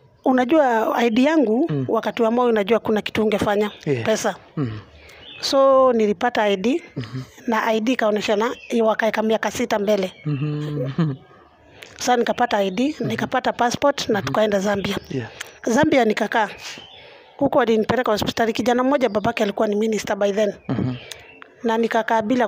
Speaker 1: unajua ID yangu
Speaker 2: Mm.
Speaker 1: wakati wa moyo unajua kuna kitu ungefanya
Speaker 2: Yeah.
Speaker 1: pesa
Speaker 2: Mm.
Speaker 1: so nilipata ID na ID ikaonyeshana wakaeka miaka sita mbele
Speaker 2: Mhm.
Speaker 1: sasa nikapata ID nikapata passport na tukaenda Zambia
Speaker 2: Yeah.
Speaker 1: Zambia nikakaa huko walinipeleka hospitali kijana mmoja babake alikuwa ni minister by then
Speaker 2: Mhm.
Speaker 1: na nikakaa bila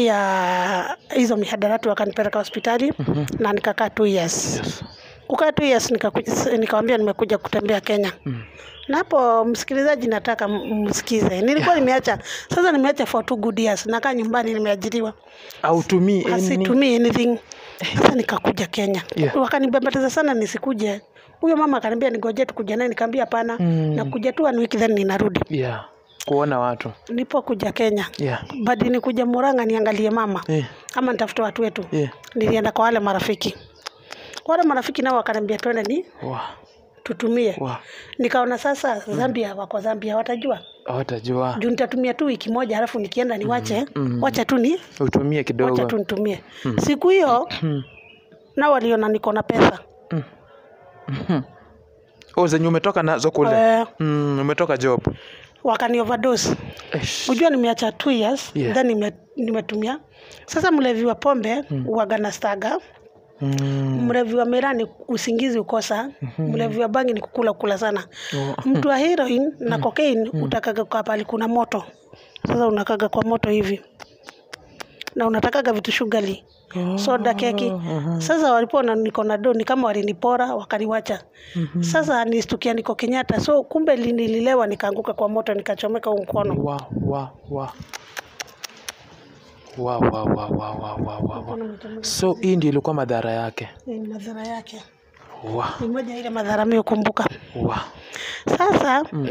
Speaker 1: kutumia hizo mihadarati wakanipeleka hospitali na nikakaa two years
Speaker 2: Yes.
Speaker 1: kukaa two years nikakuja- nikawambia nimekuja kutembea Kenya
Speaker 2: Mm.
Speaker 1: na hapo msikilizaji nataka m- msikize nilikuwa nimeacha sasa nimeacha for two good years nakaa nyumbani nimeajiriwa
Speaker 2: Autumii any-
Speaker 1: asitumii anything sasa nikakuja Kenya
Speaker 2: Yeah.
Speaker 1: wakanibembeleza sana nisikuje huyo mama akaniambia nigoje tukuja naye nikaambia hapana
Speaker 2: Mm.
Speaker 1: nakuja tu one week then ninarudi
Speaker 2: Yeah. Kuona watu.
Speaker 1: nilipokuja Kenya
Speaker 2: Yeah.
Speaker 1: badi nikuja Murang'a niangalie mama
Speaker 2: Eh.
Speaker 1: ama nitafute watu wetu
Speaker 2: Yeah.
Speaker 1: nilienda kwa wale marafiki wale marafiki nao wakaniambia twende ni
Speaker 2: Wow.
Speaker 1: tutumie
Speaker 2: Wow.
Speaker 1: nikaona sasa Zambia wako Zambia watajua
Speaker 2: Hawatajua.
Speaker 1: juu nitatumia tu wiki moja halafu nikienda niwache
Speaker 2: Mm.
Speaker 1: wacha tu ni
Speaker 2: Utumie
Speaker 1: wacha
Speaker 2: kidogo.
Speaker 1: tu nitumie siku hiyo
Speaker 2: Mm.
Speaker 1: nao waliona niko na pesa
Speaker 2: Oh, zenye umetoka nazo kule.
Speaker 1: Eh,
Speaker 2: Mm, umetoka job.
Speaker 1: wakani overdose
Speaker 2: Ish.
Speaker 1: ujua nimeacha two years
Speaker 2: Yeah.
Speaker 1: then nime, nimetumia sasa mlevi wa pombe mm. uwaga na staga
Speaker 2: Mm.
Speaker 1: mlevi wa miraa ni usingizi ukosa mlevi wa bangi ni kukula kula sana
Speaker 2: Oh.
Speaker 1: mtu wa heroin na cocaine utakaga kwa pali kuna moto sasa unakaga kwa moto hivi na unatakaga vitu shugali soda keki sasa walipona niko na do ni kama walinipora wakaniwacha sasa nistukia niko kenyatta so kumbe li- nililewa nikaanguka kwa moto nikachomeka huu mkono
Speaker 2: Wow, wow, wow. Wow, wow, wow, wow, wow, wow, wow, wow.
Speaker 1: Mkono umechomeka.
Speaker 2: So hii ndio ilikuwa madhara yake.
Speaker 1: Ni madhara yake
Speaker 2: Wow,
Speaker 1: ni moja ile madhara mimi hukumbuka
Speaker 2: wow.
Speaker 1: sasa
Speaker 2: Mm.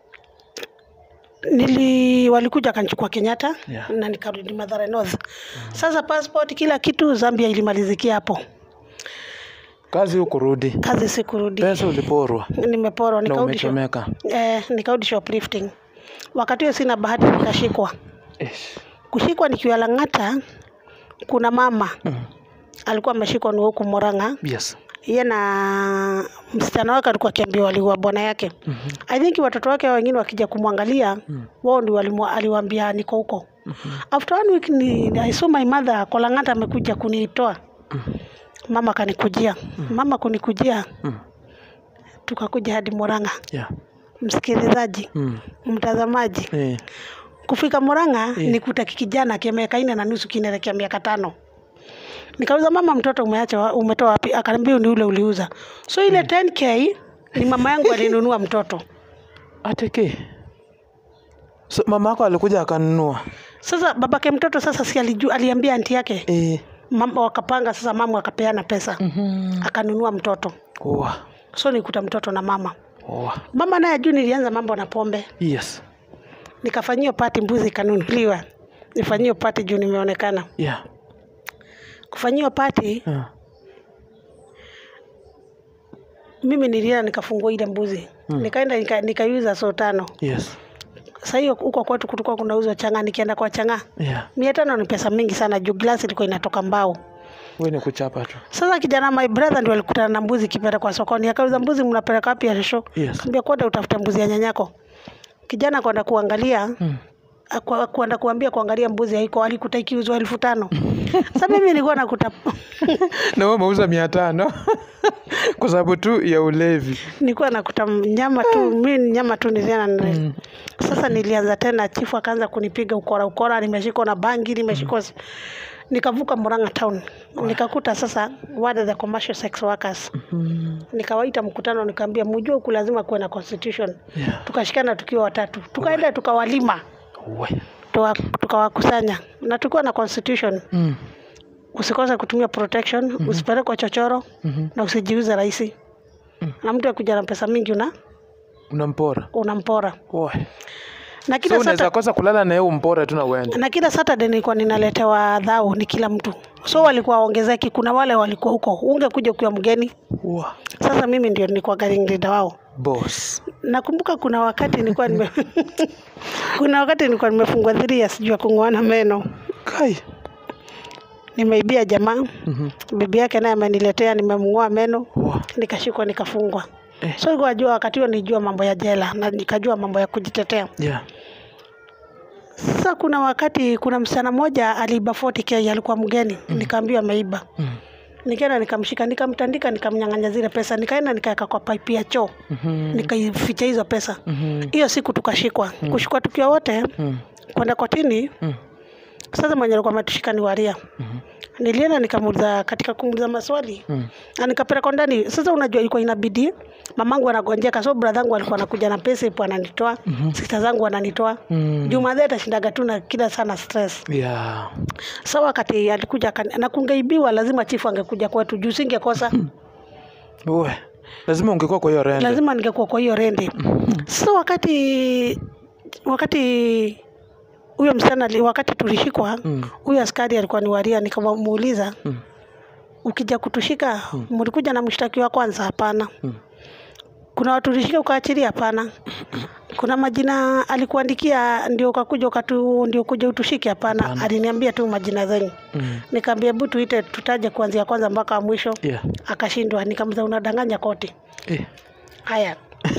Speaker 1: nili walikuja akanichukua Kenyatta
Speaker 2: Yeah.
Speaker 1: na nikarudi Mathare North. Sasa passport kila kitu Zambia ilimalizikia hapo.
Speaker 2: kazi hukurudi
Speaker 1: kazi sikurudi
Speaker 2: pesa uliporwa
Speaker 1: nimeporwa
Speaker 2: na
Speaker 1: nikarudi shop-
Speaker 2: umechomeka
Speaker 1: eh, nikarudi shoplifting wakati huo sina bahati nikashikwa
Speaker 2: Ish.
Speaker 1: kushikwa nikiwa Lang'ata kuna mama
Speaker 2: Mm.
Speaker 1: alikuwa ameshikwa ni huku Murang'a
Speaker 2: yes
Speaker 1: yeye na msichana wake alikuwa akiambiwa waliua bwana yake
Speaker 2: Mhm.
Speaker 1: I think watoto wake wengine wakija kumwangalia
Speaker 2: Mm.
Speaker 1: wao ndio walimu- aliwaambia niko huko after one week ni, I saw my mother Kolang'ata amekuja kunitoa mama akanikujia mama kunikujia
Speaker 2: Mm.
Speaker 1: tukakuja hadi Murang'a
Speaker 2: yeah
Speaker 1: msikilizaji
Speaker 2: mm.
Speaker 1: mtazamaji
Speaker 2: eh.
Speaker 1: kufika Murang'a
Speaker 2: Yeah.
Speaker 1: nikuta kijana kia miaka nne na nusu kinaelekea miaka tano nikauza mama mtoto umeacha wa- umetoa wapi akaniambia ni ule uliuza so ile 10k ni mama yangu alinunua mtoto
Speaker 2: ateke so, mama yako alikuja akanunua
Speaker 1: sasa babake mtoto sasa si alijua aliambia anti yake
Speaker 2: eh.
Speaker 1: mama wakapanga sasa mama akapeana pesa
Speaker 2: mm-hmm.
Speaker 1: akanunua mtoto
Speaker 2: Oa.
Speaker 1: so nikuta mtoto na mama
Speaker 2: Oa.
Speaker 1: mama naye juu nilianza mambo na pombe
Speaker 2: yes
Speaker 1: nikafanyia pati mbuzi ikanunuliwa nifanyie pati juu nimeonekana
Speaker 2: yeah
Speaker 1: kufanyiwa pati
Speaker 2: uh.
Speaker 1: mimi nilienda nikafungua ile mbuzi
Speaker 2: Mm.
Speaker 1: nikaenda nika- nikaiuza so tano
Speaker 2: yes
Speaker 1: saa hiyo huko kwetu kulikuwa kunauzwa chang'aa nikienda kwa chang'aa
Speaker 2: yeah
Speaker 1: mia tano ni pesa mingi sana juu glasi ilikuwa inatoka mbao
Speaker 2: we ni kuchapa tu
Speaker 1: sasa kijana my brother ndio alikutana na mbuzi kipeleka sokoni akauza mbuzi mnapeleka wapi ya shosho
Speaker 2: yes
Speaker 1: kaambia kwenda utafuta mbuzi ya nyanyako kijana kwenda kuangalia
Speaker 2: mm.
Speaker 1: akwa- kwenda kuambia kuangalia mbuzi haiko alikuta ikiuzwa elfu tano sa mimi nilikuwa nakuta
Speaker 2: na wewe umeuza mia tano kwa sababu tu ya ulevi
Speaker 1: nilikuwa nakuta nyama tu mi nyama tu niliana
Speaker 2: mm.
Speaker 1: sasa nilianza tena chifu akaanza kunipiga ukora ukora nimeshikwa na bangi nimeshikwa nikavuka Murang'a town nikakuta sasa ward the commercial sex workers
Speaker 2: mm.
Speaker 1: nikawaita mkutano nikaambia mjue huku lazima kuwe na constitution
Speaker 2: yeah.
Speaker 1: tukashikana tukiwa watatu tukaenda tukawalima
Speaker 2: we
Speaker 1: tuwa- tukawakusanya na tulikuwa na constitution
Speaker 2: mm.
Speaker 1: usikose kutumia protection usipelekwe chochoro
Speaker 2: mm-hmm.
Speaker 1: na usijiuze rahisi na mtu akuja na pesa mingi una
Speaker 2: unampora
Speaker 1: unampora
Speaker 2: we
Speaker 1: na
Speaker 2: so
Speaker 1: kila
Speaker 2: unaweza
Speaker 1: sata,
Speaker 2: kosa kulala na yeye umpore tu na uende
Speaker 1: na kila Saturday nilikuwa ninaletewa dhao ni kila mtu so walikuwa waongezeki kuna wale walikuwa huko ungekuja ukiwa mgeni
Speaker 2: Wa.
Speaker 1: sasa mimi ndio nilikuwa garing leader wao
Speaker 2: boss
Speaker 1: nakumbuka kuna wakati nilikuwa nime kuna wakati nilikuwa nimefungwa three years juu ya kung'oana meno
Speaker 2: kai
Speaker 1: nimeibia jamaa
Speaker 2: mm-hmm.
Speaker 1: bibi yake naye ameniletea nimemng'oa meno
Speaker 2: Wa.
Speaker 1: nikashikwa nikafungwa
Speaker 2: Eh.
Speaker 1: so ilikuwa jua wakati huo nijua mambo ya jela na nikajua mambo ya kujitetea
Speaker 2: yeah
Speaker 1: sasa kuna wakati kuna msichana mmoja aliiba 40k alikuwa mgeni nikaambiwa ameiba
Speaker 2: mm.
Speaker 1: nikaenda nikamshika nikamtandika nikamnyang'anya zile pesa nikaenda nikaweka kwa pipe ya choo
Speaker 2: mm-hmm.
Speaker 1: nikaificha hizo pesa
Speaker 2: mm-hmm.
Speaker 1: hiyo siku tukashikwa kushikwa tukiwa wote
Speaker 2: mm.
Speaker 1: kwenda kotini
Speaker 2: mm.
Speaker 1: sasa mwenye alikuwa ametushika ni waria
Speaker 2: Mhm.
Speaker 1: nilienda nikamuuliza katika kumuuliza maswali
Speaker 2: mm.
Speaker 1: na nikapelekwa ndani sasa unajua ilikuwa inabidi mamangu anagonjeka so bradhangu alikuwa anakuja na pesa ipo ananitoa
Speaker 2: Mhm.
Speaker 1: sista zangu wananitoa
Speaker 2: mm.
Speaker 1: jumadhe atashindaga tu na kila sana stress
Speaker 2: yeah
Speaker 1: sa wakati alikuja akani- na kungeibiwa lazima chifu angekuja kwetu juu singekosa
Speaker 2: we lazima ungekuwa kwa hiyo rende
Speaker 1: lazima ningekuwa kwa hiyo rende sasa wakati wakati huyo msichana ali- wakati tulishikwa
Speaker 2: mm.
Speaker 1: huyo askari alikuwa ni waria nikamuuliza
Speaker 2: Mm.
Speaker 1: ukija kutushika mlikuja na mshtaki wa kwanza hapana
Speaker 2: Mm.
Speaker 1: kuna watu ulishika ukaachilia hapana kuna majina alikuandikia ndio ukakuja ukatu ndio kuja utushike hapana
Speaker 2: Hapana.
Speaker 1: aliniambia tu majina zenyu
Speaker 2: Mm.
Speaker 1: nikaambia hebu tuite tutaje kuanzia kwanza mpaka wa mwisho
Speaker 2: yeah
Speaker 1: akashindwa nikamza unadanganya koti
Speaker 2: eh.
Speaker 1: haya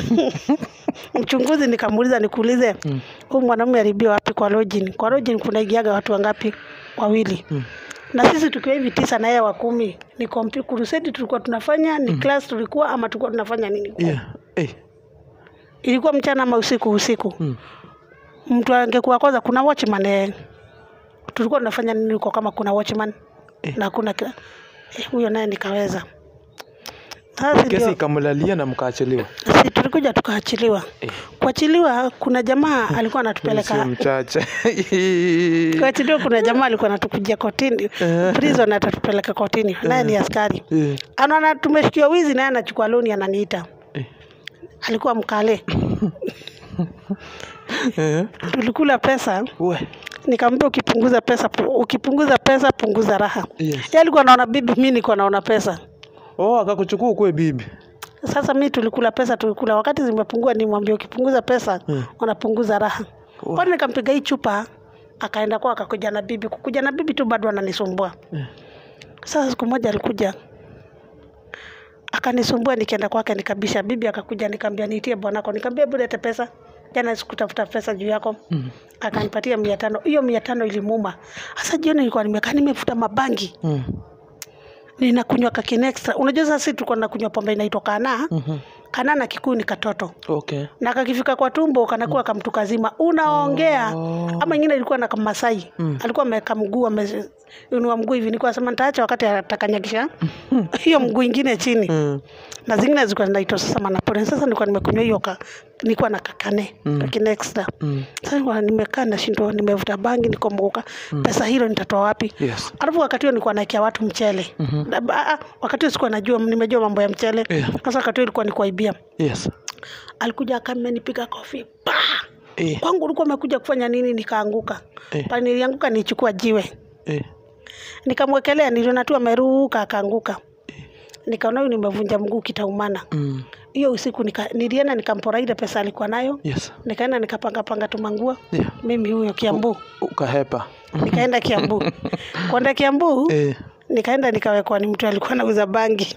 Speaker 1: mchunguzi nikamuuliza nikuulize
Speaker 2: mm.
Speaker 1: huyu mwanamume alibiwa wapi kwa lojin kwa lojin kunaigiaga watu wangapi wawili
Speaker 2: Mm.
Speaker 1: na sisi tukiwa hivi tisa na yeye wa kumi ni kompi kurusedi tulikuwa tunafanya ni class tulikuwa ama tulikuwa tunafanya nini
Speaker 2: yeah eh.
Speaker 1: ilikuwa mchana ama usiku usiku
Speaker 2: mm.
Speaker 1: mtu angekuwa kwanza kuna watchman eh. tulikuwa tunafanya nini huko kama kuna watchman
Speaker 2: Eh.
Speaker 1: na kuna kila eh, huyo naye nikaweza sasa
Speaker 2: kesi
Speaker 1: ndio
Speaker 2: ikamlalia na mkaachiliwa
Speaker 1: si tulikuja tukaachiliwa
Speaker 2: eh.
Speaker 1: kuachiliwa kuna jamaa alikuwa
Speaker 2: sio
Speaker 1: anatupeleka
Speaker 2: mchache
Speaker 1: kuachiliwa kuna jamaa alikuwa anatukujia kotini
Speaker 2: Eh.
Speaker 1: prison atatupeleka kotini naye ni askari
Speaker 2: Eh.
Speaker 1: anaona tumeshikiwa wizi naye anachukua loni ananiita
Speaker 2: Eh.
Speaker 1: alikuwa mkale
Speaker 2: Eh.
Speaker 1: tulikula pesa
Speaker 2: we
Speaker 1: nikamwambia ukipunguza pesa pu- ukipunguza pesa punguza raha
Speaker 2: yes
Speaker 1: Yeye alikuwa anaona bibi mi niko naona pesa
Speaker 2: oh akakuchukua ukuwe bibi
Speaker 1: Sasa mi tulikula pesa, tulikula wakati zimepungua, nimwambia ukipunguza pesa
Speaker 2: Mm.
Speaker 1: unapunguza raha. Kwani nikampiga hii chupa, akaenda kwa akakuja na bibi. Kukuja na bibi tu bado ananisumbua.
Speaker 2: Mm.
Speaker 1: Sasa siku moja alikuja akanisumbua, nikaenda kwake nikabisha. Bibi akakuja nikamwambia niitie bwanako, nikamwambia hebu lete pesa, jana sikutafuta pesa juu yako.
Speaker 2: Mm.
Speaker 1: Akanipatia mia tano. Hiyo mia tano ilimuuma. Sasa jioni nilikuwa nimekaa nimefuta mabangi
Speaker 2: Mm.
Speaker 1: ninakunywa kakini extra. Unajua sasa sisi tulikuwa tunakunywa pombe inaitwa kana
Speaker 2: Mhm.
Speaker 1: kana na kikuyu ni katoto
Speaker 2: okay
Speaker 1: na kakifika kwa tumbo kanakuwa kamtu kazima unaongea
Speaker 2: Oh.
Speaker 1: ama ingine ilikuwa na kamasai
Speaker 2: Mm.
Speaker 1: alikuwa ameweka mguu ameinua mguu hivi nilikuwa nasema nitaacha wakati atakanyagisha hiyo mguu ingine chini
Speaker 2: Mm.
Speaker 1: na zingine zilikuwa zinaitwa sasa manapore sasa nilikuwa nimekunywa hiyo ka, nilikuwa na kakane
Speaker 2: Mm.
Speaker 1: kakine extra
Speaker 2: Mm.
Speaker 1: sasa nilikuwa nimekaa nashindwa nimevuta bangi nikombuka pesa hilo nitatoa wapi
Speaker 2: yes
Speaker 1: alafu wakati huo nilikuwa naekea watu mchele
Speaker 2: Mhm.
Speaker 1: Na ba- ah, wakati huo sikuwa najua nimejua mambo ya mchele
Speaker 2: Yeah.
Speaker 1: sasa wakati huo ilikuwa ni kuaibia
Speaker 2: yes
Speaker 1: alikuja akamenipiga kofi pa
Speaker 2: eh.
Speaker 1: kwangu ulikuwa umekuja kufanya nini nikaanguka
Speaker 2: Eh.
Speaker 1: pale nilianguka nichukua jiwe
Speaker 2: Eh.
Speaker 1: nikamwekelea niliona tu ameruka akaanguka nikaona huyu nimevunja mguu kitaumana
Speaker 2: Mm.
Speaker 1: hiyo usiku nika, nilienda nikampora ile pesa alikuwa nayo
Speaker 2: yes
Speaker 1: nikaenda nikapangapanga tumanguo
Speaker 2: yeah.
Speaker 1: mimi huyo kiambu
Speaker 2: ukahepa
Speaker 1: nikaenda kiambu kwenda kiambu
Speaker 2: eh.
Speaker 1: nikaenda nikawekwa ni mtu alikuwa anauza bangi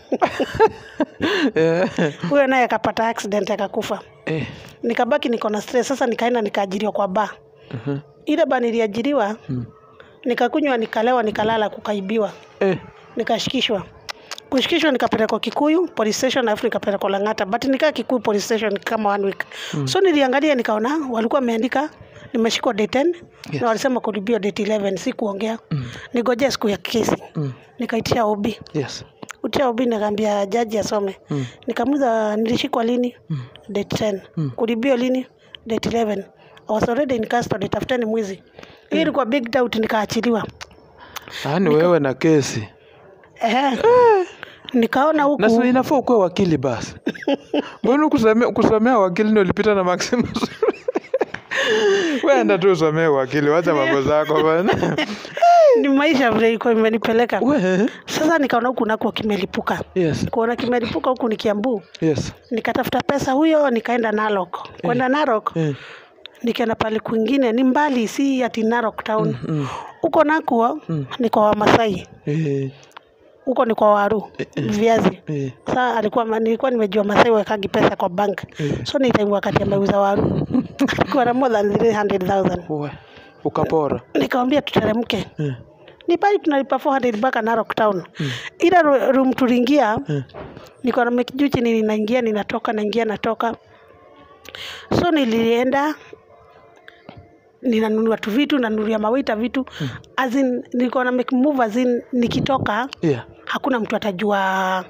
Speaker 2: eh.
Speaker 1: huyo naye akapata accident akakufa
Speaker 2: eh.
Speaker 1: nikabaki niko na stress sasa nikaenda nikaajiriwa kwa ba
Speaker 2: Mhm.
Speaker 1: ile ba niliajiriwa
Speaker 2: Mm.
Speaker 1: nikakunywa nikalewa nikalala kukaibiwa
Speaker 2: eh.
Speaker 1: nikashikishwa kushikishwa nikapelekwa kikuyu police station alafu nikapelekwa langata but nikaa kikuyu police station kama one week mm. so niliangalia nikaona walikuwa wameandika nimeshikwa day 10
Speaker 2: Yes.
Speaker 1: na walisema kulibiwa date 11 si kuongea
Speaker 2: Mm.
Speaker 1: nigojea siku ya kesi
Speaker 2: Mm.
Speaker 1: nikaitia obi
Speaker 2: yes
Speaker 1: utia obi nikaambia jaji asome
Speaker 2: Mm.
Speaker 1: nikamuza nilishikwa lini
Speaker 2: Mm.
Speaker 1: date 10
Speaker 2: Mm.
Speaker 1: kulibio lini date 11 I was already in custody tafuteni mwizi hiyo ilikuwa big doubt nikaachiliwa
Speaker 2: yaani wewe na kesi
Speaker 1: Ehe. nikaona huku
Speaker 2: na si inafaa ukuwe wakili basi mbona kusomea, kusomea wakili ndio ulipita na maximus wenda tu usomee wakili wacha mambo zako bana
Speaker 1: ni maisha vile ilikuwa imenipeleka
Speaker 2: we
Speaker 1: sasa nikaona huku nako kimelipuka
Speaker 2: yes
Speaker 1: kuona kimelipuka huku ni kiambu
Speaker 2: yes
Speaker 1: nikatafuta pesa huyo nikaenda narok kwenda narok
Speaker 2: eh.
Speaker 1: nikaenda pale kwingine ni mbali si ati narok town
Speaker 2: mm.
Speaker 1: huko nakuo
Speaker 2: Mm.
Speaker 1: ni kwa wamasai
Speaker 2: eh.
Speaker 1: huko ni kwa waru viazi
Speaker 2: eh.
Speaker 1: saa alikuwa nilikuwa nimejua masai wekagi pesa kwa bank
Speaker 2: Eh.
Speaker 1: so ni time wakati ameuza waru alikuwa na more than 300000
Speaker 2: we ukapora
Speaker 1: nikamwambia tuteremke
Speaker 2: eh.
Speaker 1: ni pale tunalipa 400 mpaka Narok town ila ru- room tuliingia
Speaker 2: eh.
Speaker 1: niko na mekijuu chini ninaingia ninatoka naingia natoka so nilienda ninanunua tu vitu nanunulia mawaita vitu as in nilikuwa na make move as in nikitoka
Speaker 2: yeah.
Speaker 1: hakuna mtu atajua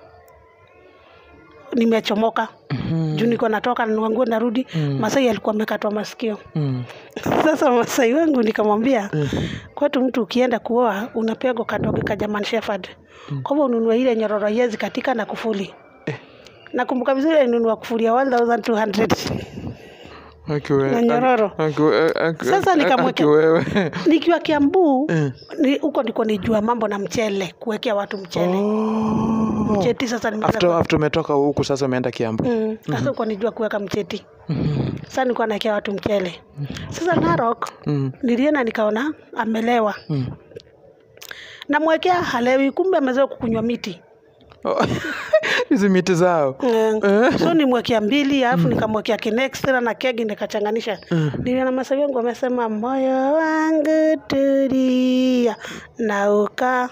Speaker 1: nimechomoka
Speaker 2: Mhm.
Speaker 1: juu niko natoka nanunua nguo narudi
Speaker 2: Mm.
Speaker 1: masai alikuwa amekatwa masikio
Speaker 2: Mm.
Speaker 1: sasa masai wangu nikamwambia
Speaker 2: Mm.
Speaker 1: kwetu mtu ukienda kuoa unapegwa kadoge ka German Shepherd kwa hivyo ununue ile nyororo yezi katika na kufuli
Speaker 2: Eh.
Speaker 1: nakumbuka vizuri alinunua kufuli ya 1200
Speaker 2: Aki we-
Speaker 1: Na nyororo.
Speaker 2: aki- aki- aki-
Speaker 1: Sasa nikamweka-
Speaker 2: aki wewe
Speaker 1: nikiwa Kiambu
Speaker 2: Eh.
Speaker 1: ni- huko ndiko nijua mambo na mchele kuwekea watu mchele
Speaker 2: Oh.
Speaker 1: mcheti sasa nimeanza
Speaker 2: after after umetoka huku sasa umeenda kiambu
Speaker 1: Mm, sasa huko nijua kuweka mcheti
Speaker 2: Mhm.
Speaker 1: sasa nilikuwa naekea watu mchele sasa Narok
Speaker 2: Mm.
Speaker 1: nilienda nikaona amelewa
Speaker 2: Mm.
Speaker 1: namwekea halewi kumbe amezoea kukunywa miti
Speaker 2: Oh. hizi miti zao
Speaker 1: Mm. so nimwekea mbili alafu nikamwekea kinextra na kegi nikachanganisha
Speaker 2: Mm.
Speaker 1: niliona masawi wangu wamesema moyo wangu tulia na uka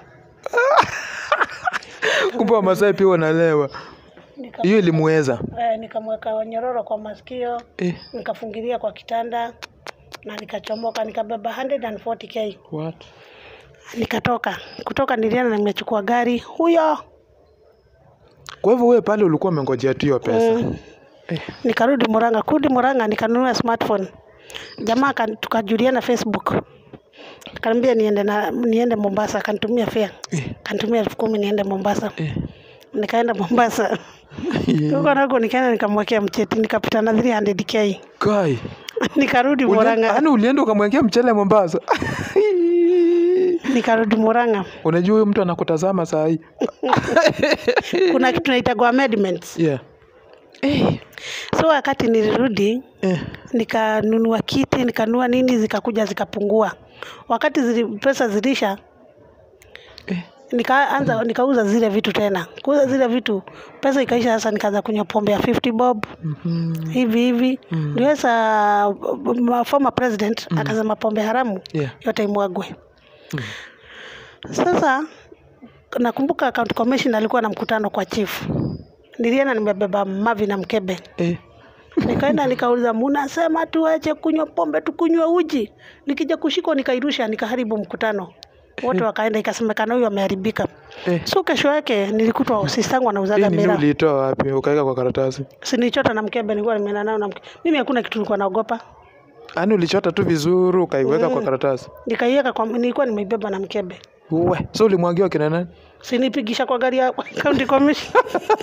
Speaker 2: kumbe wamasai pia wanalewa
Speaker 1: Nika-
Speaker 2: hiyo ilimuweza
Speaker 1: eh, nikamweka nyororo kwa masikio
Speaker 2: eh.
Speaker 1: nikafungilia kwa kitanda na nikachomoka nikabeba 140k
Speaker 2: What?
Speaker 1: nikatoka kutoka nilienda nimechukua gari huyo
Speaker 2: kwa hivyo wewe pale ulikuwa umengojea tu hiyo pesa
Speaker 1: Mm.
Speaker 2: eh.
Speaker 1: nikarudi Murang'a. Kurudi Murang'a nikanunua smartphone. Jamaa akan- tukajuliana Facebook, akaniambia niende na niende Mombasa, akanitumia fare,
Speaker 2: Eh.
Speaker 1: akanitumia elfu kumi niende Mombasa.
Speaker 2: Eh.
Speaker 1: Nikaenda Mombasa huko nako nikaenda nikamwekea mcheti, nikapita na 300k
Speaker 2: Kai.
Speaker 1: nikarudi
Speaker 2: Uli-
Speaker 1: Murang'a.
Speaker 2: yaani ulienda ukamwekea mchele Mombasa
Speaker 1: nikarudi Murang'a.
Speaker 2: unajua huyu mtu anakutazama saa hii
Speaker 1: Kuna kitu naitagwa amendments.
Speaker 2: yeah. eh,
Speaker 1: So wakati nilirudi
Speaker 2: eh.
Speaker 1: nikanunua kiti nikanunua nini, zikakuja zikapungua. Wakati zili, pesa zilisha
Speaker 2: Eh.
Speaker 1: nikaanza nikauza zile vitu tena, kuuza zile vitu, pesa ikaisha. Sasa nikaanza kunywa pombe ya 50 bob
Speaker 2: Mhm.
Speaker 1: hivi hivi
Speaker 2: Mm.
Speaker 1: ndio sasa uh, former president akasema pombe haramu
Speaker 2: Yeah.
Speaker 1: yote imwagwe.
Speaker 2: Mm.
Speaker 1: Sasa nakumbuka county commission alikuwa na mkutano kwa chief, nilienda nimebeba mavi na mkebe
Speaker 2: Eh.
Speaker 1: nikaenda nikauliza, munasema tuache kunywa pombe tukunywe uji? Nikija kushikwa nikairusha, nikaharibu mkutano wote wakaenda, ikasemekana huyu ameharibika.
Speaker 2: Eh.
Speaker 1: So kesho yake nilikutwa sistangu
Speaker 2: Hii
Speaker 1: anauzaga
Speaker 2: nini
Speaker 1: miraa,
Speaker 2: uliitoa wapi ukaweka kwa karatasi
Speaker 1: sinichota na mkebe, nilikuwa nimeenda nao na mkebe. Mimi hakuna kitu nilikuwa naogopa,
Speaker 2: yaani ulichota tu vizuri ukaiweka kwa
Speaker 1: Mm.
Speaker 2: karatasi
Speaker 1: nikaiweka kwa, nilikuwa nimeibeba na mkebe,
Speaker 2: uwe so ulimwagiwa kina nani
Speaker 1: sinipigisha kwa gari ya county commission.